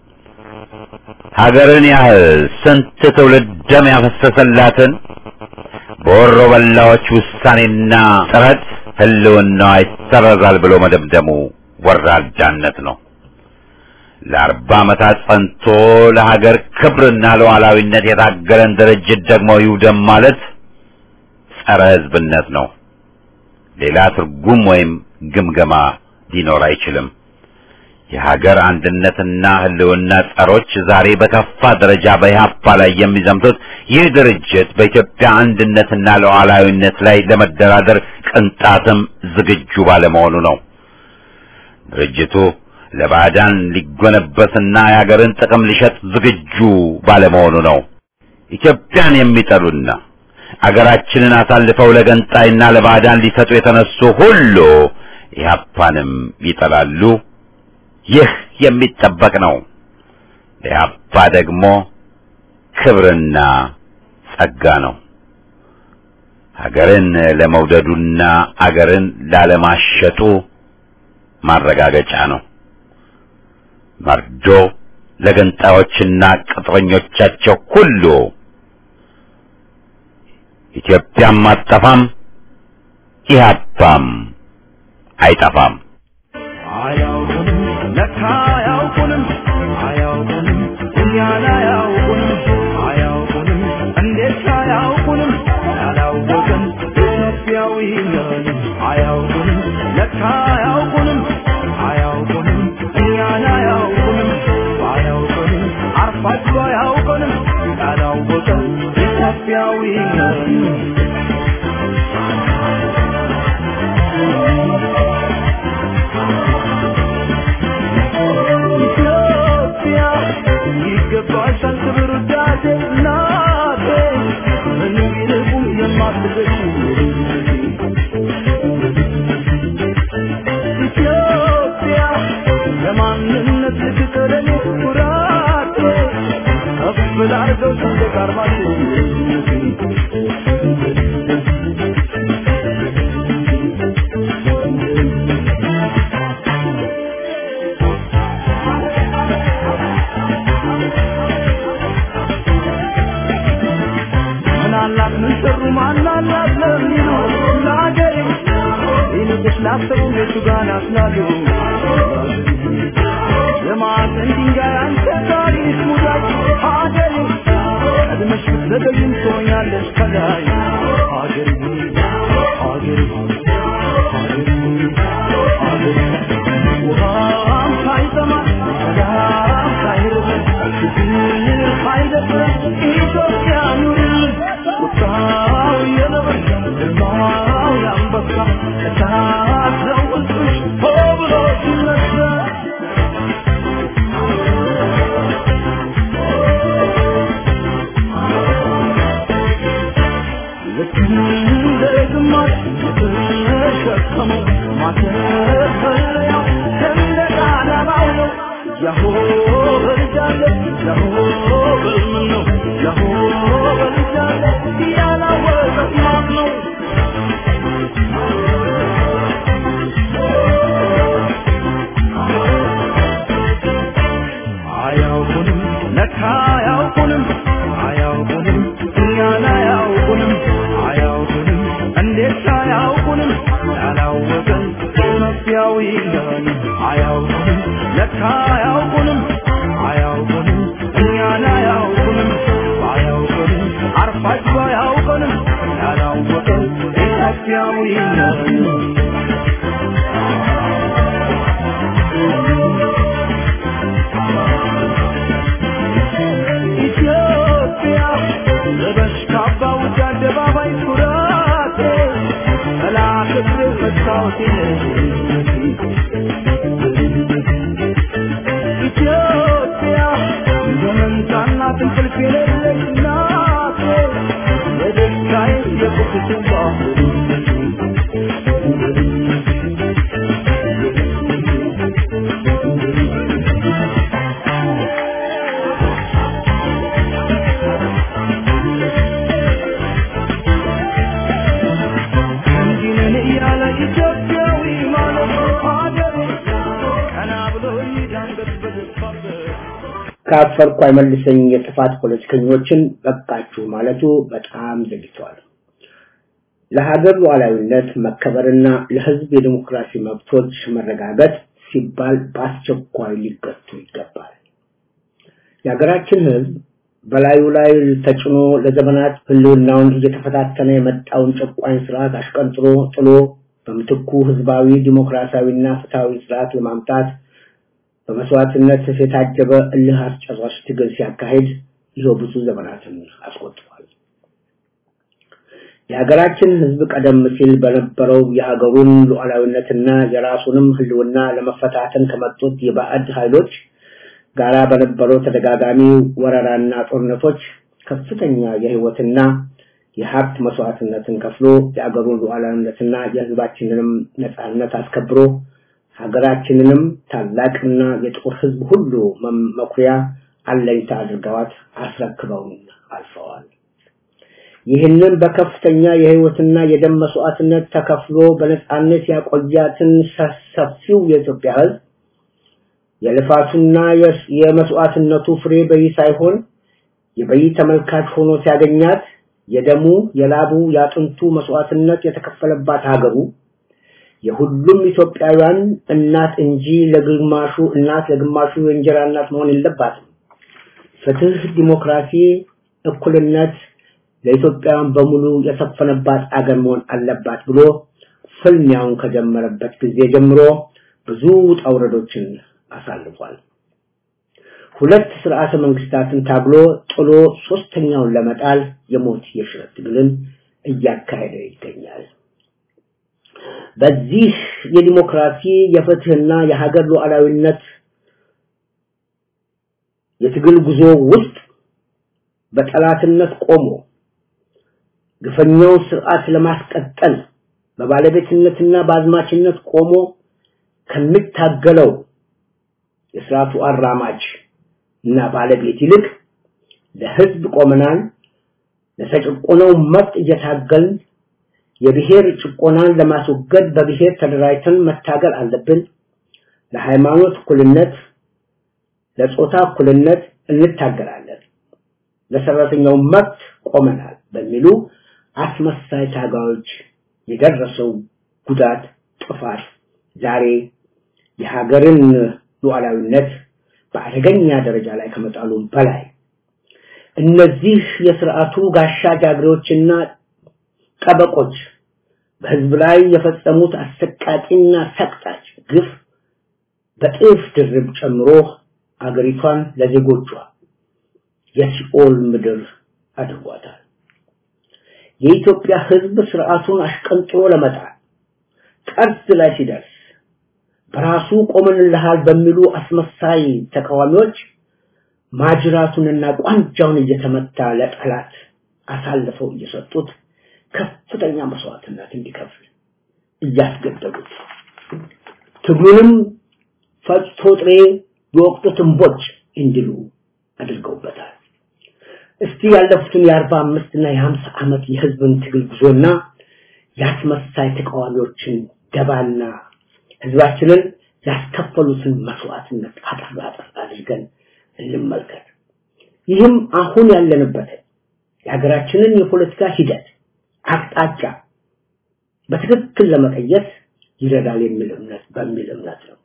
ሀገርን ያህል ስንት ትውልድ ደም ያፈሰሰላትን በወሮ በላዎች ውሳኔና ጥረት ህልውናዋ ይሰረዛል ብሎ መደምደሙ ወራዳነት ነው። ለአርባ ዓመታት ጸንቶ ለሀገር ክብርና ለሉዓላዊነት የታገለን ድርጅት ደግሞ ይውደም ማለት ጸረ ሕዝብነት ነው። ሌላ ትርጉም ወይም ግምገማ ሊኖር አይችልም። የሀገር አንድነትና ህልውና ጸሮች ዛሬ በከፋ ደረጃ በኢህአፓ ላይ የሚዘምቱት ይህ ድርጅት በኢትዮጵያ አንድነትና ሉዓላዊነት ላይ ለመደራደር ቅንጣትም ዝግጁ ባለመሆኑ ነው። ድርጅቱ ለባዕዳን ሊጎነበስና የሀገርን ጥቅም ሊሸጥ ዝግጁ ባለመሆኑ ነው። ኢትዮጵያን የሚጠሉና አገራችንን አሳልፈው ለገንጣይና ለባዕዳን ሊሰጡ የተነሱ ሁሉ ኢህአፓንም ይጠላሉ። ይህ የሚጠበቅ ነው። ለኢህአፓ ደግሞ ክብርና ጸጋ ነው። ሀገርን ለመውደዱና አገርን ላለማሸጡ ማረጋገጫ ነው። መርዶ ለገንጣዮችና ቅጥረኞቻቸው ሁሉ ኢትዮጵያም አትጠፋም፣ ኢህአፓም አይጠፋም። አያውቁንም ለካ አያውቁንም አያውቁንም እኛን አያውቁንም አያውቁንም እንዴት አያውቁንም ያላወቅን ኢትዮጵያዊ ነን አያውቁንም ለካ አያውቁንም አያውቁንም እኛን አያውቁንም አያውቁንም አርፋችሁ አያውቁንም ያላወቅን ኢትዮጵያዊ ነን ኢትዮጵያ ይገባሻል ክብር ውዳሴ እናቴ ምንም ቢልቁም የማትገሽ ኢትዮጵያ ለማንነት ልትቀረኝ ኩራቴ ከፍ ላርገው ሰንደቅ ዓርማችሁ ምናላት ምን ሰሩ ማናላት ለሚሉ ለአገሬ ይልቅስ ላሰቡ ቤቱ ጋር ናስላሉ የማዕዘን ድንጋይ አንተ ታሪክ ሙዳይ ሀገሬ ቀድመሽ ብትዘገይም ትሆኛለሽ ከላይ ሀገሬ ሀገሬ ሀገሬ ሀገሬ ውሃም ሳይጠማ ሰላም ሳይርበን ችግር ሳይደፍረን ኢትዮጵያ ኑርልን ቁጣው የነብር ግርማው የአንበሳ እሳት ነው ውስጥሽ ሆ ብሎ ሲነሳ እንደ ግማሽ ተሸከመው ማተፈለያው ሰንደቅ ዓላማው ነው ያሆ በልጃለ ያሆ በልምን ነው ያሆ በልጃለ ያላወቀት ማን ነው አያውቁንም ለካ አያውቁንም አያውቁንም እኛን አያውቁንም አያውቁንም እንዴት አያውቁንም ያላወቀን መፍያዊ ነን አያውቁንም ለካ አያውቁንም አያውቁንም እኛን አያውቁንም አያውቁንም አርፋችሁ አያውቁንም ያላወቀን ኢትዮጵያዊ ነን ኢትዮጵያ ለበሽታ ባውጃ አደባባይ ኩራቴ መላክት መስታወቴ ኢትዮጵያ በመንታና እንቅልፍ የሌለች ናቴ የደስታዬ የቁስቴ እንዲህ ነን እያለ ኢትዮጵያዊ ማለት ሀገሬ ቀና ብሎ ይዳንገት በገባበት ካፈርኩ አይመልሰኝ የጥፋት ፖለቲከኞችን በቃችሁ ማለቱ በጣም ዘግይቷል። ለሀገር ሉዓላዊነት መከበርና ለሕዝብ የዲሞክራሲ መብቶች መረጋገጥ ሲባል በአስቸኳይ ሊገቱ ይገባል። የሀገራችን ሕዝብ በላዩ ላይ ተጭኖ ለዘመናት ህልውናውን እየተፈታተነ የመጣውን ጨቋኝ ስርዓት አሽቀንጥሮ ጥሎ በምትኩ ህዝባዊ ዲሞክራሲያዊና ፍትሃዊ ስርዓት ለማምጣት በመስዋዕትነት የታጀበ እልህ አስጨራሽ ትግል ሲያካሂድ ይኸው ብዙ ዘመናትን አስቆጥሯል። የሀገራችን ህዝብ ቀደም ሲል በነበረው የሀገሩን ሉዓላዊነትና የራሱንም ህልውና ለመፈታተን ከመጡት የባዕድ ኃይሎች ጋራ በነበረው ተደጋጋሚ ወረራና ጦርነቶች ከፍተኛ የህይወትና የሀብት መስዋዕትነትን ከፍሎ የአገሩን ሉዓላዊነትና የህዝባችንንም ነጻነት አስከብሮ ሀገራችንንም ታላቅና የጥቁር ህዝብ ሁሉ መኩሪያ አለኝታ አድርገዋት አስረክበውን አልፈዋል። ይህንን በከፍተኛ የህይወትና የደም መስዋዕትነት ተከፍሎ በነጻነት ያቆያትን ሰፊው የኢትዮጵያ ህዝብ የልፋቱና የመስዋዕትነቱ ፍሬ በይ ሳይሆን የበይ ተመልካች ሆኖ ሲያገኛት የደሙ የላቡ የአጥንቱ መስዋዕትነት የተከፈለባት ሀገሩ የሁሉም ኢትዮጵያውያን እናት እንጂ ለግማሹ እናት ለግማሹ የእንጀራ እናት መሆን የለባትም። ፍትህ፣ ዲሞክራሲ፣ እኩልነት ለኢትዮጵያውያን በሙሉ የሰፈነባት አገር መሆን አለባት ብሎ ፍልሚያውን ከጀመረበት ጊዜ ጀምሮ ብዙ ውጣ ውረዶችን አሳልፏል። ሁለት ስርዓተ መንግስታትን ታግሎ ጥሎ ሶስተኛውን ለመጣል የሞት የሽረት ትግልን እያካሄደ ይገኛል። በዚህ የዲሞክራሲ የፍትህና የሀገር ሉዓላዊነት የትግል ጉዞ ውስጥ በጠላትነት ቆሞ ግፈኛውን ስርዓት ለማስቀጠል በባለቤትነትና በአዝማችነት ቆሞ ከሚታገለው የስርዓቱ አራማጅ እና ባለቤት ይልቅ ለህዝብ ቆመናል፣ ለተጨቆነው መብት እየታገልን የብሔር ጭቆናን ለማስወገድ በብሔር ተደራጅተን መታገል አለብን፣ ለሃይማኖት እኩልነት፣ ለጾታ እኩልነት እንታገላለን፣ ለሰራተኛው መብት ቆመናል በሚሉ አስመሳይ ታጋዮች የደረሰው ጉዳት ጥፋት ዛሬ የሀገርን ሉዓላዊነት በአደገኛ ደረጃ ላይ ከመጣሉም በላይ እነዚህ የስርዓቱ ጋሻ ጃግሬዎችና ጠበቆች በህዝብ ላይ የፈጸሙት አሰቃቂና ሰቅጣጭ ግፍ በጥፍ ድርብ ጨምሮ አገሪቷን ለዜጎቿ የሲኦል ምድር አድርጓታል። የኢትዮጵያ ህዝብ ስርዓቱን አሽቀንጥሮ ለመጣል ጠርዝ ላይ ሲደርስ በራሱ ቆመንልሃል በሚሉ አስመሳይ ተቃዋሚዎች ማጅራቱንና ቋንጃውን እየተመታ ለጠላት አሳልፈው እየሰጡት ከፍተኛ መስዋዕትነት እንዲከፍል እያስገደዱት ትግሉንም ፈጭቶ ጥሬ የወቅቱ ትንቦች እንዲሉ አድርገውበታል። እስቲ ያለፉትን የአርባ አምስት እና የሀምሳ ዓመት የህዝብን ትግል ጉዞና ያስመሳይ ተቃዋሚዎችን ደባና ህዝባችንን ያስከፈሉትን መስዋዕትነት አጠር አጠር አድርገን እንመልከት። ይህም አሁን ያለንበትን የሀገራችንን የፖለቲካ ሂደት አቅጣጫ በትክክል ለመቀየስ ይረዳል የሚል እምነት በሚል እምነት ነው።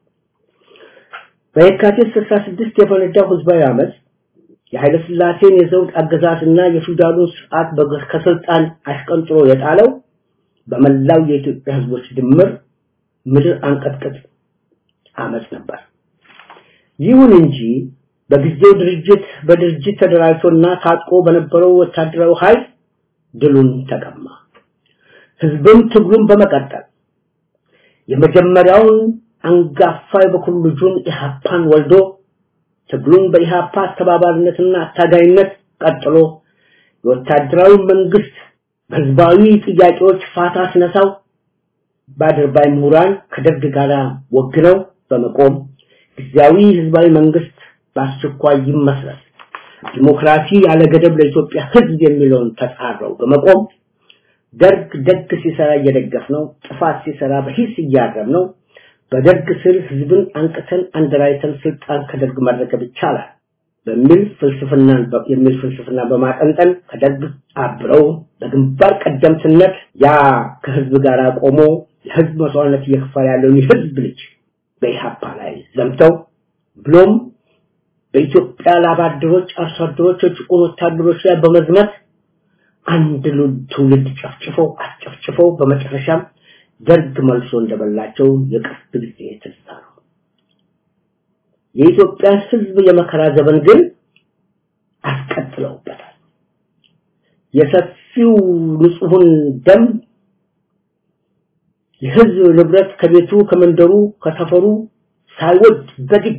በየካቲት 66 የፈነዳው ህዝባዊ አመፅ የኃይለ ሥላሴን የዘውድ አገዛዝና የፊውዳሉን ስርዓት ከስልጣን አሽቀንጥሮ የጣለው በመላው የኢትዮጵያ ህዝቦች ድምር ምድር አንቀጥቅጥ አመፅ ነበር። ይሁን እንጂ በጊዜው ድርጅት በድርጅት ተደራጅቶና ታጥቆ በነበረው ወታደራዊ ኃይል ድሉን ተቀማ። ህዝብም ትግሉን በመቀጠል የመጀመሪያውን አንጋፋ የበኩር ልጁን ኢህአፓን ወልዶ ትግሉን በኢህአፓ አስተባባሪነትና አታጋይነት ቀጥሎ የወታደራዊ መንግስት በህዝባዊ ጥያቄዎች ፋታ ሲነሳው በአድርባይ ምሁራን ከደርግ ጋር ወግነው በመቆም ጊዜያዊ ህዝባዊ መንግስት በአስቸኳይ ይመስረት ዲሞክራሲ ያለ ገደብ ለኢትዮጵያ ህዝብ የሚለውን ተጻረው በመቆም ደርግ ደግ ሲሰራ እየደገፍ ነው፣ ጥፋት ሲሰራ በሂስ እያረም ነው። በደርግ ስር ህዝብን አንቅተን አንደራይተን ስልጣን ከደርግ መረከብ ይቻላል በሚል ፍልስፍና የሚል ፍልስፍና በማጠንጠን ከደርግ አብረው በግንባር ቀደምትነት ያ ከህዝብ ጋር ቆሞ የህዝብ መስዋዕትነት እየከፈለ ያለውን የህዝብ ልጅ በኢህአፓ ላይ ዘምተው ብሎም በኢትዮጵያ ላብ አደሮች፣ አርሶ አደሮች፣ የጭቁን ወታደሮች ላይ በመዝመት አንድ ትውልድ ጨፍጭፈው አስጨፍጭፈው በመጨረሻም ደርግ መልሶ እንደበላቸው የቅርብ ጊዜ ትዝታ ነው። የኢትዮጵያ ህዝብ የመከራ ዘመን ግን አስቀጥለውበታል። የሰፊው ንጹሑን ደም የህዝብ ንብረት ከቤቱ ከመንደሩ ከሰፈሩ ሳይወድ በግድ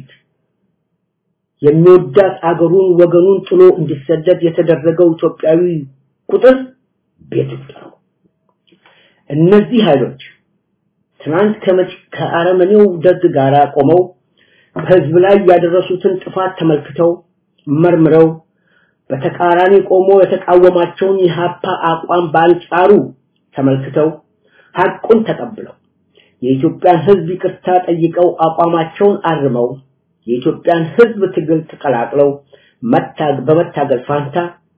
የሚወዳት አገሩን ወገኑን ጥሎ እንዲሰደድ የተደረገው ኢትዮጵያዊ ቁጥር ቤት ውስጥ ነው። እነዚህ ኃይሎች ትናንት ከመጭ ከአረመኔው ደግ ጋር ቆመው በህዝብ ላይ ያደረሱትን ጥፋት ተመልክተው መርምረው በተቃራኒ ቆሞ የተቃወማቸውን የሀፓ አቋም በአንጻሩ ተመልክተው ሐቁን ተቀብለው የኢትዮጵያን ህዝብ ይቅርታ ጠይቀው አቋማቸውን አርመው የኢትዮጵያን ህዝብ ትግል ተቀላቅለው መታግ በመታገል ፋንታ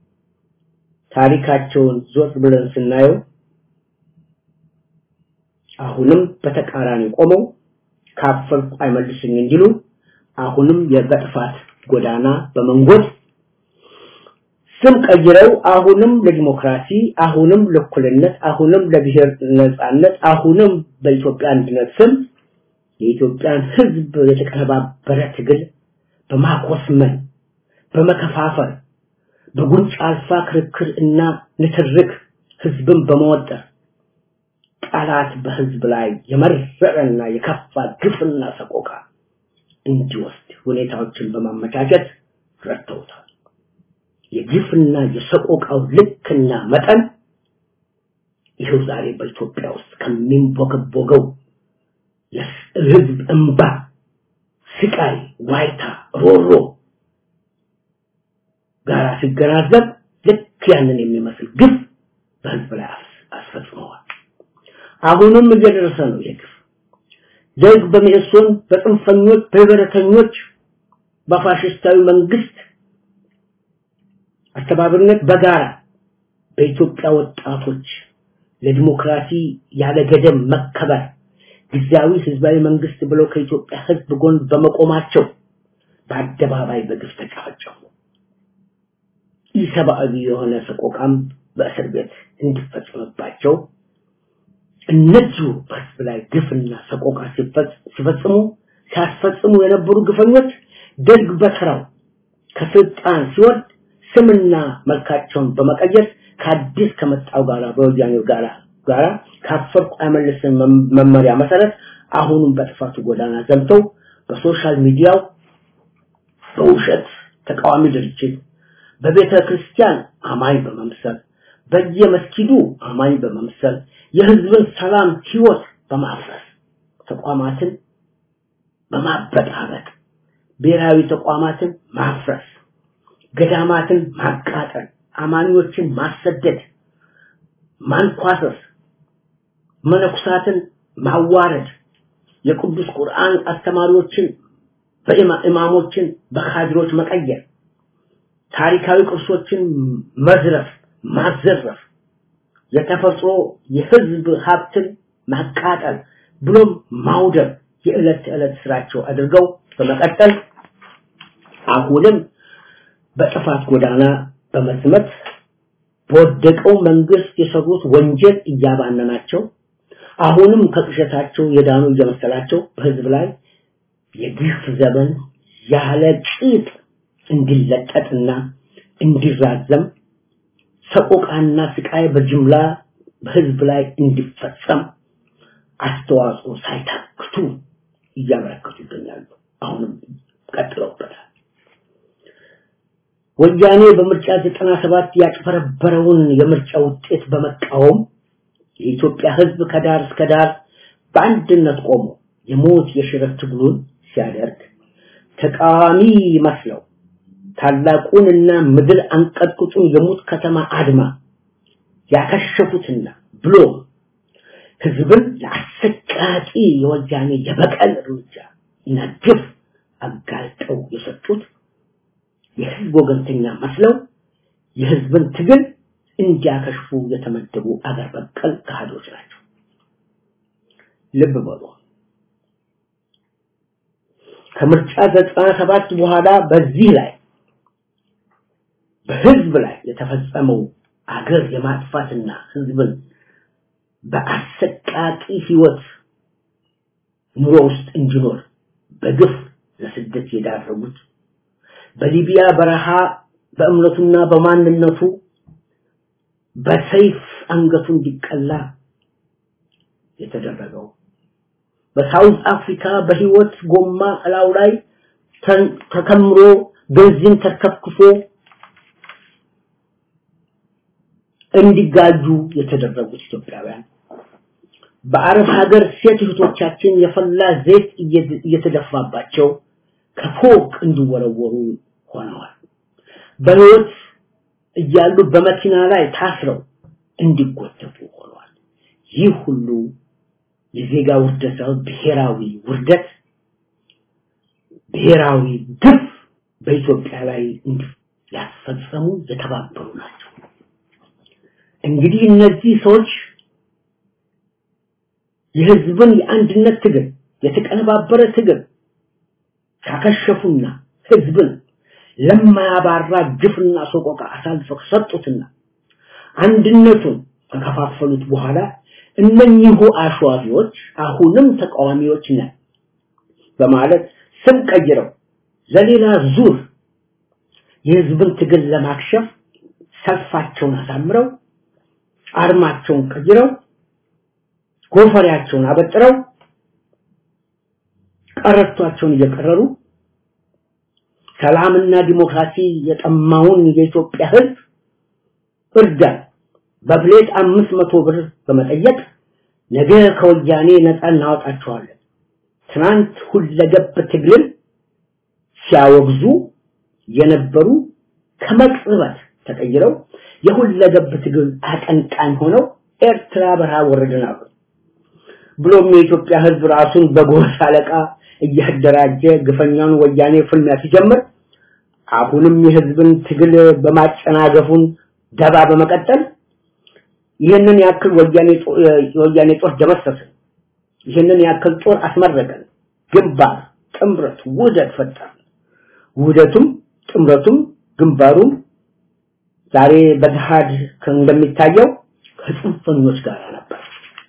ታሪካቸውን ዞር ብለን ስናየው አሁንም በተቃራኒ ቆመው ካፈርኩ አይመልስኝ እንዲሉ አሁንም የበጥፋት ጎዳና በመንጎድ ስም ቀይረው አሁንም ለዲሞክራሲ አሁንም ለእኩልነት አሁንም ለብሔር ነጻነት አሁንም በኢትዮጵያ አንድነት ስም የኢትዮጵያን ህዝብ የተቀነባበረ ትግል በማኮስመን በመከፋፈል በጉንጭ አልፋ ክርክር እና ንትርክ ህዝብን በመወጠር ጠላት በህዝብ ላይ የመረረና የከፋ ግፍና ሰቆቃ እንዲወስድ ሁኔታዎችን በማመቻቸት ረድተውታል። የግፍና የሰቆቃው ልክና መጠን ይኸው ዛሬ በኢትዮጵያ ውስጥ ከሚንቦገቦገው የህዝብ እንባ፣ ስቃይ፣ ዋይታ፣ ሮሮ ጋር ሲገናዘብ ልክ ያንን የሚመስል ግፍ በህዝብ ላይ አስፈጽመዋል። አሁንም እየደረሰ ነው የግፍ ደርግ በሚእሶን በጽንፈኞች በህብረተኞች በፋሽስታዊ መንግስት አስተባባሪነት በጋራ በኢትዮጵያ ወጣቶች ለዲሞክራሲ ያለ ገደብ መከበር ጊዜያዊ ህዝባዊ መንግስት ብለው ከኢትዮጵያ ህዝብ ጎን በመቆማቸው በአደባባይ በግፍ ተጨፈጨፉ። ኢሰብአዊ የሆነ ሰቆቃም በእስር ቤት እንዲፈጸምባቸው እነዚሁ በህዝብ ላይ ግፍና ሰቆቃ ሲፈጽሙ ሲያስፈጽሙ የነበሩ ግፈኞች ደርግ በተራው ከስልጣን ሲወርድ ስምና መልካቸውን በመቀየር ከአዲስ ከመጣው ጋራ በወያኔው ጋራ ጋራ ካፈርኩ አይመልስም መመሪያ መሰረት አሁንም በጥፋቱ ጎዳና ዘምተው በሶሻል ሚዲያው በውሸት ተቃዋሚ ድርጅት በቤተ ክርስቲያን አማኝ በመምሰል በየመስጊዱ አማኝ በመምሰል የህዝብን ሰላም ህይወት በማፍረስ ተቋማትን በማበጣበጥ ብሔራዊ ተቋማትን ማፍረስ ገዳማትን ማቃጠል አማኞችን ማሰደድ ማንኳሰስ መነኩሳትን ማዋረድ የቅዱስ ቁርአን አስተማሪዎችን በኢማሞችን በካድሮች መቀየር ታሪካዊ ቅርሶችን መዝረፍ ማዘረፍ የተፈጥሮ የህዝብ ሀብትን ማቃጠል ብሎም ማውደም የዕለት ተዕለት ስራቸው አድርገው በመቀጠል አሁንም በጥፋት ጎዳና በመስመት በወደቀው መንግስት የሰሩት ወንጀል እያባነናቸው አሁንም ከቅሸታቸው የዳኑ እየመሰላቸው በህዝብ ላይ የግፍ ዘመን ያለ ቂጥ እንዲለጠጥና እንዲራዘም ሰቆቃና ስቃይ በጅምላ በህዝብ ላይ እንዲፈጸም አስተዋጽኦ ሳይታክቱ እያበረከቱ ይገኛሉ። አሁንም ቀጥለውበታል። ወያኔ በምርጫ 97 ያጭበረበረውን የምርጫ ውጤት በመቃወም የኢትዮጵያ ህዝብ ከዳር እስከ ዳር በአንድነት ቆሞ የሞት የሽረት ትግሉን ሲያደርግ ተቃዋሚ መስለው ታላቁንና ምድር አንቀጥቅጡን የሙት ከተማ አድማ ያከሸፉትና ብሎ ህዝብን ለአሰቃቂ የወያኔ የበቀል እርምጃ እና ግፍ አጋልጠው የሰጡት የህዝብ ወገንተኛ መስለው የህዝብን ትግል እንዲያከሽፉ የተመደቡ አገር በቀል ካህዶች ናቸው። ልብ በሉ። ከምርጫ 97 በኋላ በዚህ ላይ በህዝብ ላይ የተፈጸመው አገር የማጥፋትና ህዝብን በአሰቃቂ ህይወት ኑሮ ውስጥ እንዲኖር በግፍ ለስደት የዳረጉት በሊቢያ በረሃ በእምነቱና በማንነቱ በሰይፍ አንገቱ እንዲቀላ የተደረገው በሳውዝ አፍሪካ በህይወት ጎማ እላው ላይ ተከምሮ ቤንዚን ተከፍክፎ እንዲጋጁ የተደረጉት ኢትዮጵያውያን በአረብ ሀገር ሴት እህቶቻችን የፈላ ዘይት እየተደፋባቸው ከፎቅ እንዲወረወሩ ሆነዋል። በህይወት እያሉ በመኪና ላይ ታስረው እንዲጎተቱ ሆነዋል። ይህ ሁሉ የዜጋ ውርደት ሳይሆን ብሔራዊ ውርደት፣ ብሔራዊ ግፍ በኢትዮጵያ ላይ ያስፈጸሙ የተባበሩ ናቸው። እንግዲህ እነዚህ ሰዎች የህዝብን የአንድነት ትግል የተቀነባበረ ትግል ካከሸፉና ህዝብን ለማያባራ ግፍና ሰቆቃ አሳልፈው ሰጡትና አንድነቱን ከከፋፈሉት በኋላ እነኚሁ አሸዋፊዎች አሁንም ተቃዋሚዎች ነን በማለት ስም ቀይረው ለሌላ ዙር የህዝብን ትግል ለማክሸፍ ሰልፋቸውን አሳምረው አርማቸውን ቀይረው ጎፈሬያቸውን አበጥረው ቀረቷቸውን እየቀረሩ ሰላምና ዲሞክራሲ የጠማውን የኢትዮጵያ ህዝብ እርዳን በፕሌት አምስት መቶ ብር በመጠየቅ ነገ ከወያኔ ነፃ እናወጣቸዋለን ትናንት ሁለገብ ትግልን ሲያወግዙ የነበሩ ከመቅጽበት ተቀይረው የሁለገብ ትግል አቀንቃኝ ሆነው ኤርትራ በረሃ ወረድን አሉ። ብሎም የኢትዮጵያ ህዝብ ራሱን በጎሳ አለቃ እያደራጀ ግፈኛውን ወያኔ ፍልሚያ ሲጀምር አሁንም የህዝብን ትግል በማጨናገፉን ደባ በመቀጠል ይህንን ያክል ወያኔ የወያኔ ጦር ደመሰስን፣ ይህንን ያክል ጦር አስመረቀን፣ ግንባር፣ ጥምረት፣ ውህደት ፈጠርን። ውህደቱም ጥምረቱም ግንባሩም ዛሬ በገሃድ እንደሚታየው ከጽንፈኞች ጋር ነበር።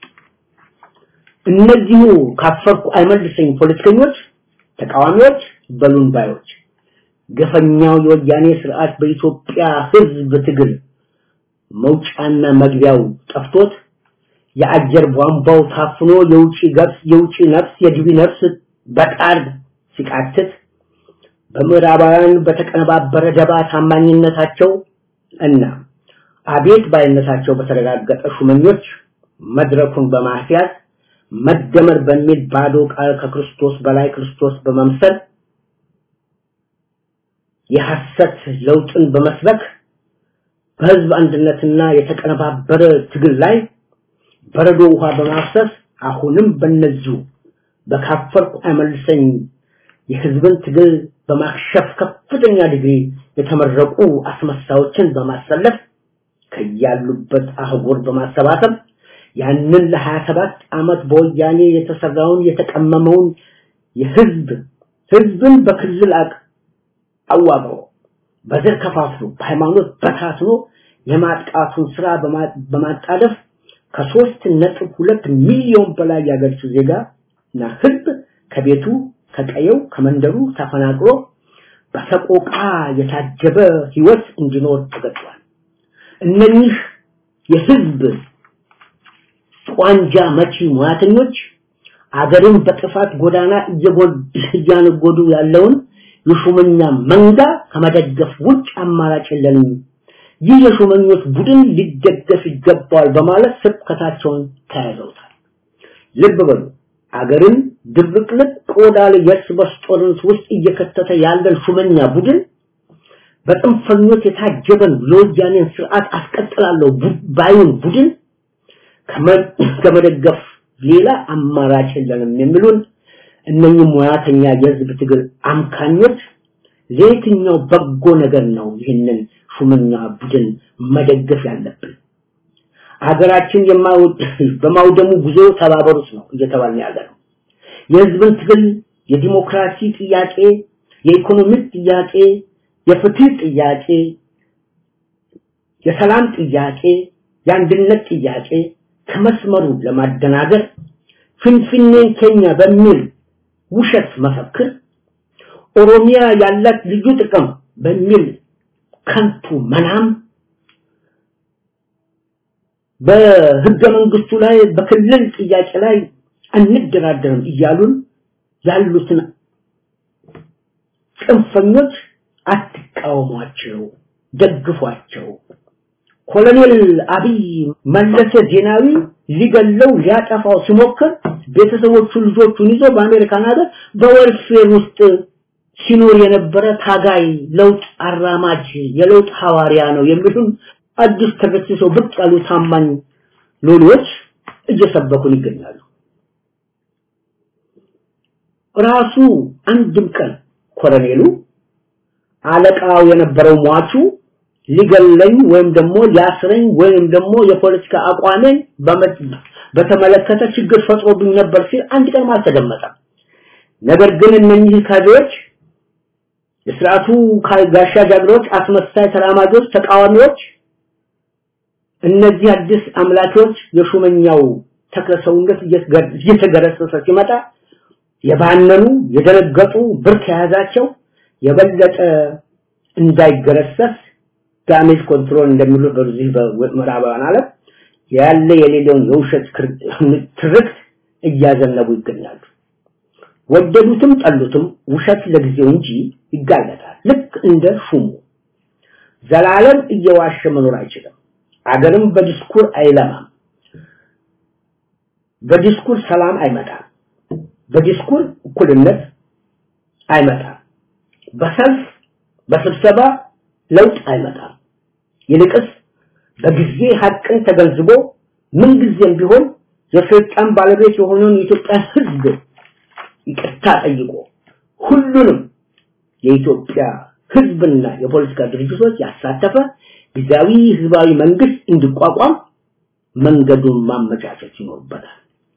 እነዚሁ ካፈርኩ አይመልሰኝ ፖለቲከኞች፣ ተቃዋሚዎች፣ በሉን ባዮች ገፈኛው የወያኔ ስርዓት በኢትዮጵያ ህዝብ ትግል መውጫና መግቢያው ጠፍቶት የአየር ቧንቧው ታፍኖ የውጪ ገብስ የውጪ ነፍስ የግቢ ነፍስ በጣር ሲቃትት በምዕራባውያን በተቀነባበረ ደባ ታማኝነታቸው እና አቤት ባይነታቸው በተረጋገጠ ሹመኞች መድረኩን በማስያዝ መደመር በሚል ባዶ ቃል ከክርስቶስ በላይ ክርስቶስ በመምሰል የሐሰት ለውጥን በመስበክ በህዝብ አንድነትና የተቀነባበረ ትግል ላይ በረዶ ውሃ በማፍሰስ አሁንም በነዚሁ በካፈርኩ አይመልሰኝ የህዝብን ትግል በማክሸፍ ከፍተኛ ዲግሪ የተመረቁ አስመሳዮችን በማሰለፍ ከያሉበት አህጉር በማሰባሰብ ያንን ለ27 ዓመት በወያኔ የተሰራውን የተቀመመውን የህዝብ ህዝብን በክልል አቅ አዋቅሮ በዘር ከፋፍሎ በሃይማኖት በታትኖ የማጥቃቱን ስራ በማጣደፍ ከሶስት ነጥብ ሁለት ሚሊዮን በላይ ያገርቹ ዜጋ እና ህዝብ ከቤቱ ከቀየው ከመንደሩ ተፈናቅሎ በሰቆቃ የታጀበ ህይወት እንዲኖር ተገጥቷል። እነኚህ የህዝብ ቋንጃ መቺ ሙያተኞች አገርን በጥፋት ጎዳና እያነጎዱ ያለውን የሹመኛ መንጋ ከመደገፍ ውጭ አማራጭ የለንም። ይህ የሹመኞች ቡድን ሊደገፍ ይገባዋል በማለት ስብከታቸውን ተያይዘውታል። ልብ በሉ አገርን ድብቅልቅ ቆዳ ላይ የእርስ በርስ ጦርነት ውስጥ እየከተተ ያለን ሹመኛ ቡድን በጥንፈኞች የታጀበን የወያኔን ስርዓት አስቀጥላለሁ ባዩን ቡድን ከመደገፍ ሌላ አማራጭ የለንም የሚሉን እነኚህ ሙያተኛ የህዝብ ትግል አምካኞች ለየትኛው በጎ ነገር ነው ይህንን ሹመኛ ቡድን መደገፍ ያለብን? ሀገራችን በማውደሙ ጉዞ ተባበሩት ነው እየተባለ ያለ ነው። የህዝብን ትግል የዲሞክራሲ ጥያቄ፣ የኢኮኖሚ ጥያቄ፣ የፍትህ ጥያቄ፣ የሰላም ጥያቄ፣ የአንድነት ጥያቄ ከመስመሩ ለማደናገር ፍንፍኔን ኬኛ በሚል ውሸት መፈክር ኦሮሚያ ያላት ልዩ ጥቅም በሚል ከንቱ መናም በህገ መንግስቱ ላይ በክልል ጥያቄ ላይ አንደራደርም እያሉን ያሉትን ጽንፈኞች አትቃወሟቸው፣ ደግፏቸው። ኮሎኔል አብይ መለሰ ዜናዊ ሊገለው ሊያጠፋው ሲሞክር ቤተሰቦቹ ልጆቹን ይዞ በአሜሪካን ሀገር በወልፌር ውስጥ ሲኖር የነበረ ታጋይ ለውጥ አራማጅ የለውጥ ሐዋርያ ነው የሚሉን አዲስ ተገስሰው ብቅ ያሉ ታማኝ ሎሎች እየሰበኩን ይገኛሉ። ራሱ አንድም ቀን ኮሎኔሉ አለቃው የነበረው ሟቹ ሊገለኝ ወይም ደግሞ ሊያስረኝ ወይም ደግሞ የፖለቲካ አቋሜን በተመለከተ ችግር ፈጥሮብኝ ነበር ሲል አንድ ቀን አልተደመጠም። ነገር ግን እነኚህ ካድሬዎች የስርዓቱ ጋሻ ጃግሬዎች፣ አስመሳይ ተራማጆች፣ ተቃዋሚዎች እነዚህ አዲስ አምላኪዎች የሹመኛው ተክለ ሰውነት እየተገረሰሰ ሲመጣ የባነኑ የደነገጡ ብርክ የያዛቸው የበለጠ እንዳይገረሰስ ዳሜጅ ኮንትሮል እንደሚሉ በዚህ በምዕራባውያን ዓለም ያለ የሌለውን የውሸት ትርክት እያዘነቡ ይገኛሉ። ወደዱትም ጠሉትም ውሸት ለጊዜው እንጂ ይጋለጣል። ልክ እንደ ሹሙ ዘላለም እየዋሸ መኖር አይችልም። አገርም በዲስኩር አይለማም። በዲስኩር ሰላም አይመጣም። በዲስኩር እኩልነት አይመጣም። በሰልፍ በስብሰባ ለውጥ አይመጣም። ይልቅስ በጊዜ ሀቅን ተገንዝቦ ምንጊዜም ቢሆን የስልጣን ባለቤት የሆነውን የኢትዮጵያ ሕዝብ ይቅርታ ጠይቆ ሁሉንም የኢትዮጵያ ሕዝብና የፖለቲካ ድርጅቶች ያሳተፈ ጊዜያዊ ህዝባዊ መንግስት እንዲቋቋም መንገዱን ማመቻቸት ይኖርበታል።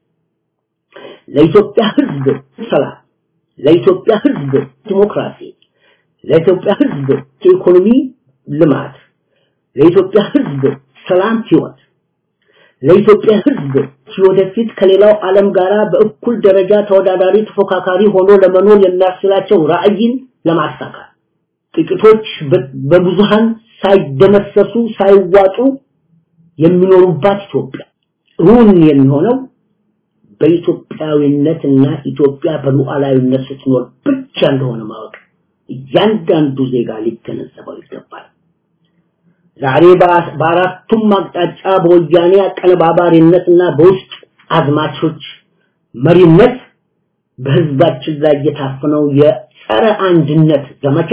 ለኢትዮጵያ ሕዝብ ሰላም፣ ለኢትዮጵያ ሕዝብ ዲሞክራሲ፣ ለኢትዮጵያ ሕዝብ የኢኮኖሚ ልማት፣ ለኢትዮጵያ ሕዝብ ሰላም ህይወት፣ ለኢትዮጵያ ሕዝብ ወደፊት ከሌላው ዓለም ጋራ በእኩል ደረጃ ተወዳዳሪ ተፎካካሪ ሆኖ ለመኖር የሚያስችላቸው ራዕይን ለማሳካት ጥቂቶች በብዙሃን ሳይደመሰሱ ሳይዋጡ የሚኖሩባት ኢትዮጵያ እውን የሚሆነው በኢትዮጵያዊነትና ኢትዮጵያ በሉዓላዊነት ስትኖር ብቻ እንደሆነ ማወቅ እያንዳንዱ ዜጋ ሊገነዘበው ይገባል። ዛሬ በአራቱም አቅጣጫ በወያኔ አቀነባባሪነትና በውስጥ አዝማቾች መሪነት በህዝባችን ላይ የታፈነው የጸረ አንድነት ዘመቻ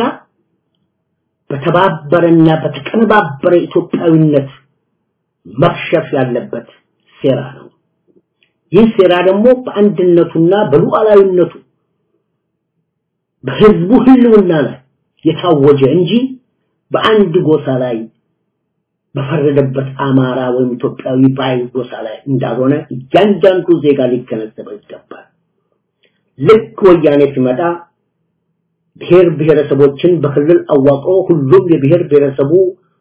በተባበረና በተቀነባበረ ኢትዮጵያዊነት መክሸፍ ያለበት ሴራ ነው። ይህ ሴራ ደግሞ በአንድነቱና በሉዓላዊነቱ በህዝቡ ህልውና ላይ የታወጀ እንጂ በአንድ ጎሳ ላይ በፈረደበት አማራ ወይም ኢትዮጵያዊ ባይ ጎሳ ላይ እንዳልሆነ እያንዳንዱ ዜጋ ሊገነዘበው ይገባል። ልክ ወያኔ ሲመጣ ብሔር ብሔረሰቦችን በክልል አዋቅሮ ሁሉም የብሔር ብሔረሰቡ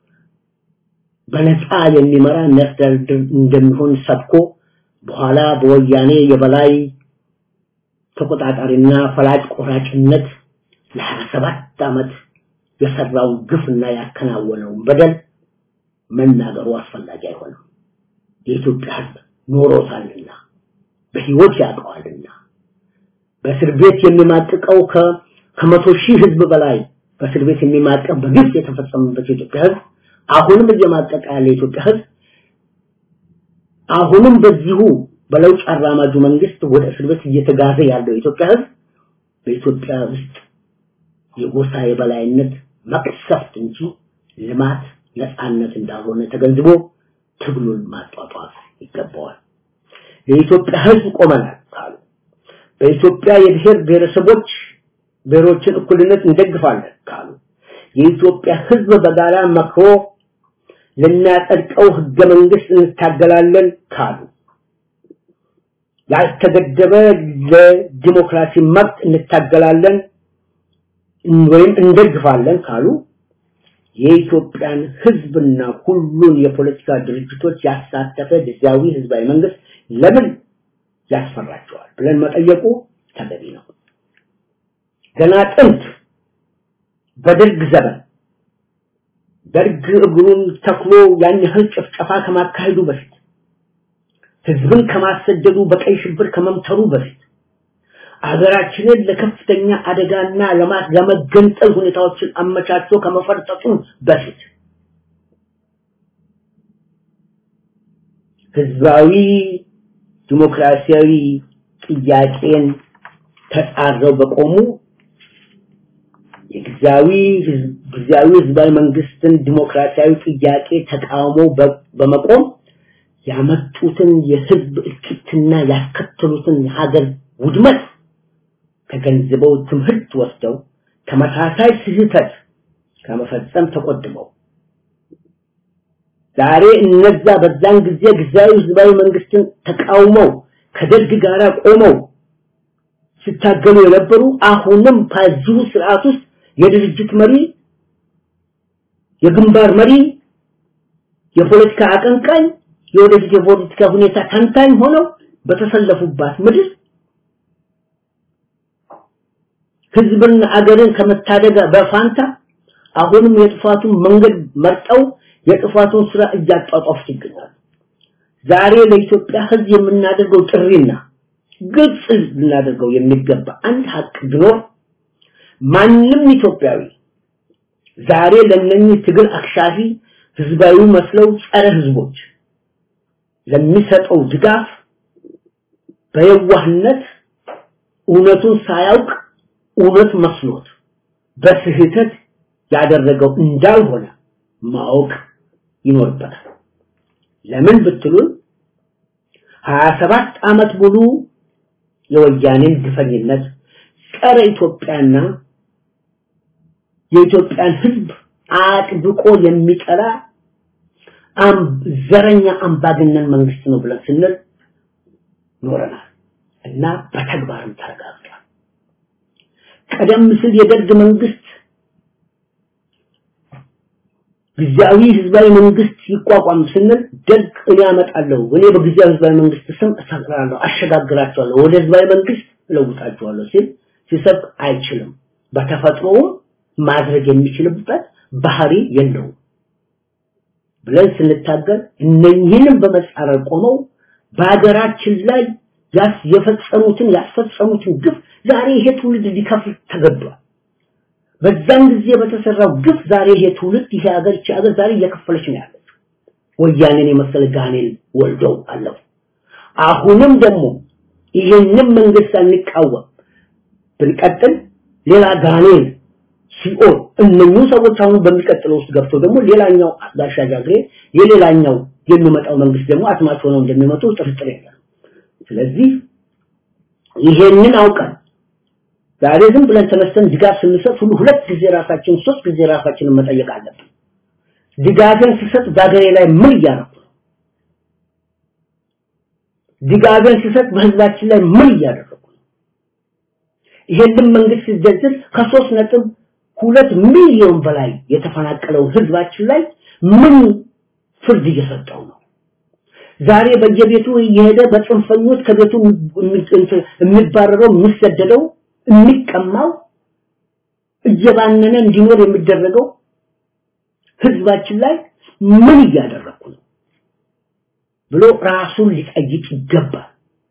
በነፃ የሚመራ የሚያስተዳድር እንደሚሆን ሰብኮ በኋላ በወያኔ የበላይ ተቆጣጣሪና ፈላጭ ቆራጭነት ለሀያ ሰባት ዓመት የሰራውን ግፍና ያከናወነውን በደል መናገሩ አስፈላጊ አይሆንም። የኢትዮጵያ ህዝብ ኖሮታልና በህይወት ያውቀዋልና በእስር ቤት የሚማቅቀው ከመቶ ሺህ ህዝብ በላይ በእስር ቤት የሚማቀቅ በግፍ የተፈጸመበት የኢትዮጵያ ህዝብ አሁንም እየማቀቀ ያለ የኢትዮጵያ ህዝብ አሁንም በዚሁ በለውጥ አራማጁ መንግስት ወደ እስር ቤት እየተጋዘ ያለው የኢትዮጵያ ህዝብ በኢትዮጵያ ውስጥ የጎሳ የበላይነት መቅሰፍት እንጂ ልማት ነፃነት እንዳልሆነ ተገንዝቦ ትግሉን ማጧጧፍ ይገባዋል። የኢትዮጵያ ህዝብ ቆመናል ካሉ በኢትዮጵያ የብሔር ብሔረሰቦች ብሔሮችን እኩልነት እንደግፋለን ካሉ የኢትዮጵያ ህዝብ በጋራ መክሮ ልናጸድቀው ህገ መንግስት እንታገላለን ካሉ ያልተገደበ ለዲሞክራሲ መብት እንታገላለን ወይም እንደግፋለን ካሉ የኢትዮጵያን ህዝብና ሁሉን የፖለቲካ ድርጅቶች ያሳተፈ ጊዜያዊ ህዝባዊ መንግስት ለምን ያስፈራቸዋል ብለን መጠየቁ ተገቢ ነው። ገና ጥንት በደርግ ዘመን ደርግ እግሩን ተክሎ ያን ያህል ጭፍጨፋ ከማካሄዱ በፊት ህዝብን ከማሰደዱ በቀይ ሽብር ከመምተሩ በፊት አገራችንን ለከፍተኛ አደጋና ለማት ለመገንጠል ሁኔታዎችን አመቻችቶ ከመፈርጠጡ በፊት ህዝባዊ ዲሞክራሲያዊ ጥያቄን ተጻረው በቆሙ የጊዜያዊ ጊዜያዊ ህዝባዊ መንግስትን ዲሞክራሲያዊ ጥያቄ ተቃውሞ በመቆም ያመጡትን የህዝብ እልቂትና ያስከተሉትን የሀገር ውድመት ተገንዝበው ትምህርት ወስደው ተመሳሳይ ስህተት ከመፈጸም ተቆጥበው ዛሬ እነዛ በዛን ጊዜ ጊዜያዊ ህዝባዊ መንግስትን ተቃውመው ከደርግ ጋር ቆመው ሲታገሉ የነበሩ አሁንም በዚሁ ስርዓት ውስጥ የድርጅት መሪ የግንባር መሪ የፖለቲካ አቀንቃኝ የወደፊት የፖለቲካ ሁኔታ ተንታኝ ሆነው በተሰለፉባት ምድር ህዝብና አገርን ከመታደግ በፋንታ አሁንም የጥፋቱን መንገድ መርጠው የጥፋቱን ስራ እያጧጧፉት ይገኛሉ። ዛሬ ለኢትዮጵያ ህዝብ የምናደርገው ጥሪና ግልጽ ልናደርገው የሚገባ አንድ ሀቅ ቢኖር ማንም ኢትዮጵያዊ ዛሬ ለነኚህ ትግል አክሻፊ ህዝባዊ መስለው ጸረ ህዝቦች ለሚሰጠው ድጋፍ በየዋህነት እውነቱን ሳያውቅ እውነት መስሎት በስህተት ያደረገው እንዳልሆነ ማወቅ ይኖርበታል። ለምን ብትሉን 27 ዓመት ሙሉ የወያኔን ግፈኝነት ጸረ ኢትዮጵያና የኢትዮጵያን ህዝብ አጥብቆ የሚጠላ ዘረኛ አምባገነን መንግስት ነው ብለን ስንል ኖረናል እና በተግባርም ተረጋግጧል። ቀደም ሲል የደርግ መንግስት ጊዜያዊ ህዝባዊ መንግስት ይቋቋም ስንል ደርግ እኔ አመጣለሁ እኔ በጊዜያዊ ህዝባዊ መንግስት ስም እሰራለሁ አሸጋግራቸዋለሁ ወደ ህዝባዊ መንግስት እለውጣቸዋለሁ ሲል ሲሰብ አይችልም በተፈጥሮውም ማድረግ የሚችልበት ባህሪ የለውም ብለን ስንታገል እነኝህንም በመጻረር ቆመው በሀገራችን ላይ ያስ የፈጸሙትን ያስፈጸሙትን ግፍ ዛሬ ይሄ ትውልድ ሊከፍል ተገዷል። በዛን ጊዜ በተሰራው ግፍ ዛሬ ይሄ ትውልድ ይሄ ሀገር ይቺ ሀገር ዛሬ እየከፈለች ነው ያለችው። ወያኔን የመሰለ ጋኔል ወልደው አለፉ። አሁንም ደግሞ ይህንን መንግስት አንቃወም ብንቀጥል ሌላ ጋኔል ሲኦል እነኚህ ሰዎች አሁን በሚቀጥለው ውስጥ ገብተው ደግሞ ሌላኛው አሻጋግሬ የሌላኛው የሚመጣው መንግስት ደግሞ አትማች ሆነው እንደሚመጡ ጥርጥር የለም። ስለዚህ ይሄንን አውቀን ዛሬ ዝም ብለን ተነስተን ድጋፍ ስንሰጥ ሁሉ ሁለት ጊዜ ራሳችን ሶስት ጊዜ ራሳችንን መጠየቅ አለብን። ድጋፍን ስሰጥ በሀገሬ ላይ ምን እያደረኩ ነው? ድጋፍን ስሰጥ በህዝባችን ላይ ምን እያደረኩ ነው? ይሄንን መንግስት ሲደግፍ ከሶስት ነጥብ ሁለት ሚሊዮን በላይ የተፈናቀለው ህዝባችን ላይ ምን ፍርድ እየሰጠው ነው? ዛሬ በየቤቱ እየሄደ በጽንፈኞች ከቤቱ የሚባረረው የሚሰደደው የሚቀማው እየባነነ እንዲኖር የሚደረገው ህዝባችን ላይ ምን እያደረኩ ነው ብሎ ራሱን ሊጠይቅ ይገባል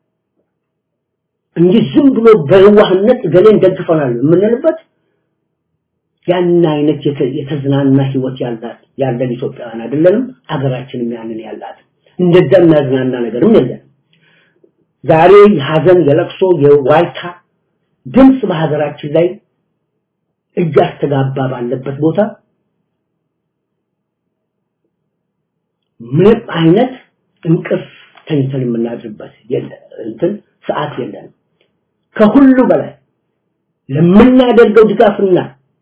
እንጂ ዝም ብሎ በዋህነት ገሌን ደግፈናል የምንልበት ያን አይነት የተዝናና ህይወት ያላት ያለን ኢትዮጵያውያን አይደለንም። አገራችንም ያንን ያላት እንደዛ የሚያዝናና ነገርም የለም። ዛሬ የሀዘን የለቅሶ የዋይታ ድምፅ በሀገራችን ላይ እያስተጋባ ባለበት ቦታ ምንም አይነት እንቅልፍ ተኝተን የምናድርበት እንትን ሰዓት የለንም። ከሁሉ በላይ ለምናደርገው ድጋፍና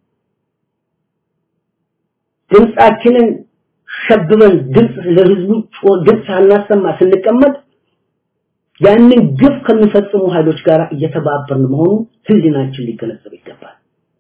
ድምፃችንን ሸብበን ድምፅ ለህዝቡ ድምፅ ሳናሰማ ስንቀመጥ ያንን ግፍ ከሚፈጽሙ ኃይሎች ጋር እየተባበርን መሆኑ ህሊናችን ሊገነዘብ ይገባል።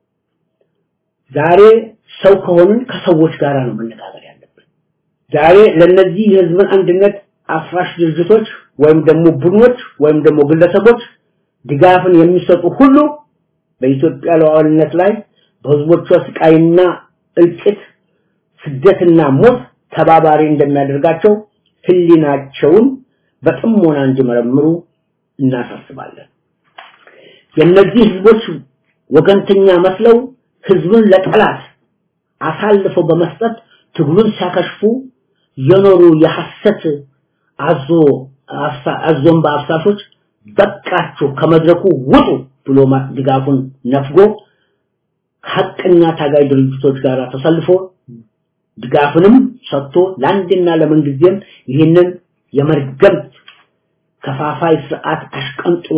ዛሬ ሰው ከሆንን ከሰዎች ጋር ነው መነጋገር ያለብን። ዛሬ ለነዚህ የህዝብን አንድነት አፍራሽ ድርጅቶች ወይም ደግሞ ቡድኖች ወይም ደግሞ ግለሰቦች ድጋፍን የሚሰጡ ሁሉ በኢትዮጵያ ሉዓላዊነት ላይ በህዝቦቿ ስቃይና እልቂት ስደትና ሞት ተባባሪ እንደሚያደርጋቸው ህሊናቸውን በጥሞና እንዲመረምሩ እናሳስባለን። የእነዚህ ህዝቦች ወገንተኛ መስለው ህዝብን ለጠላት አሳልፈው በመስጠት ትግሉን ሲያከሽፉ የኖሩ የሐሰት አዞ አዞን በአፍሳሾች በቃችሁ ከመድረኩ ውጡ ብሎ ድጋፉን ነፍጎ ሀቀኛ ታጋይ ድርጅቶች ጋር ተሰልፎ ድጋፍንም ሰጥቶ ለአንድና ለምንጊዜም ይህንን የመርገም ከፋፋይ ስርዓት አሽቀንጥሮ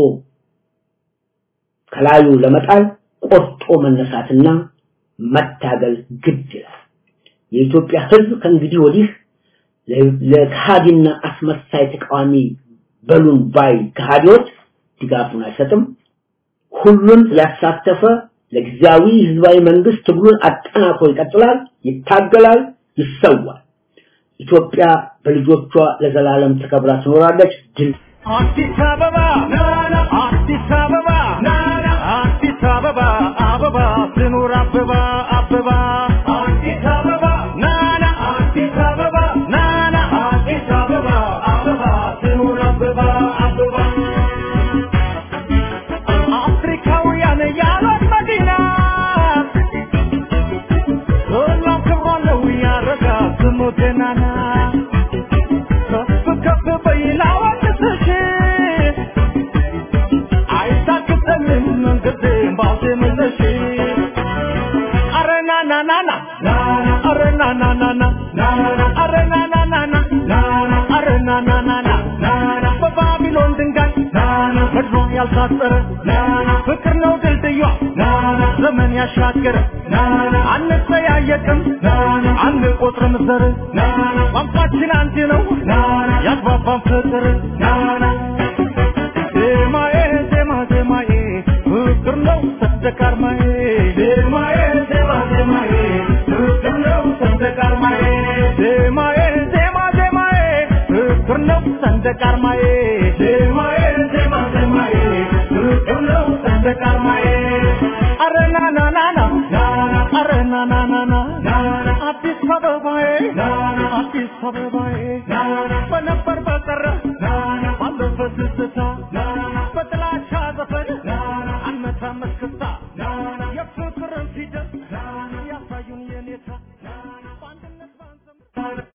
ከላዩ ለመጣል ቆርጦ መነሳትና መታገል ግድ ይላል። የኢትዮጵያ ህዝብ ከእንግዲህ ወዲህ ለከሃዲና አስመሳይ ተቃዋሚ በሉን ባይ ከሃዲዎች ድጋፉን አይሰጥም። ሁሉን ያሳተፈ ለጊዜያዊ ህዝባዊ መንግስት ትግሉን አጠናክሮ ይቀጥላል፣ ይታገላል፣ ይሰዋል። ኢትዮጵያ በልጆቿ ለዘላለም ተከብራ ትኖራለች። ድል አዲስ አበባ አዲስ አበባ አዲስ አበባ አበባ ትኑር አበባ አበባ አዲስ አበባ ናና አዲስ አበባ ናና አዲስ አበባ አበባ ትኑር አበባ አበባ አፍሪካውያን ያሏት መዲና ሁሉም ክብሯ ነው ያረጋ ስሙ ገናና ከፍ ከፍ በይላ ወድስሽ አይታክተንም መንገድም ባልተመለሽ አረ ና ና ና ና አረ ና ና ና ና አረ ና ና ና ና አረ ና ና ና ና በባቢሎን ድንጋይ ምድሯ ያልታጠረ ፍቅር ነው ድልድዩ ዘመን ያሻገረ አንጠያየቅም አንቆጥርም ዘር ቋንቋችን አንድ ነው ያግባባን ፍቅር ዜማዬ ዜማ ዜማዬ ፍቅር ነው ሰንደቅ ዓርማዬ ዜማዬ ዜማ ዜማዬ ፍቅር ነው ሰንደቅ ዓርማዬ ዜማዬ ዜማ ዜማዬ ፍቅር ነው ሰንደቅ ዓርማዬ ዜማዬ ዜማ ዜማዬ ፍቅር ነው ሰንደቅ ዓርማዬ አረ ና ና ና ና አረ ና ና ና ና አዲስ አበባዬ አዲስ አበባዬ በነባ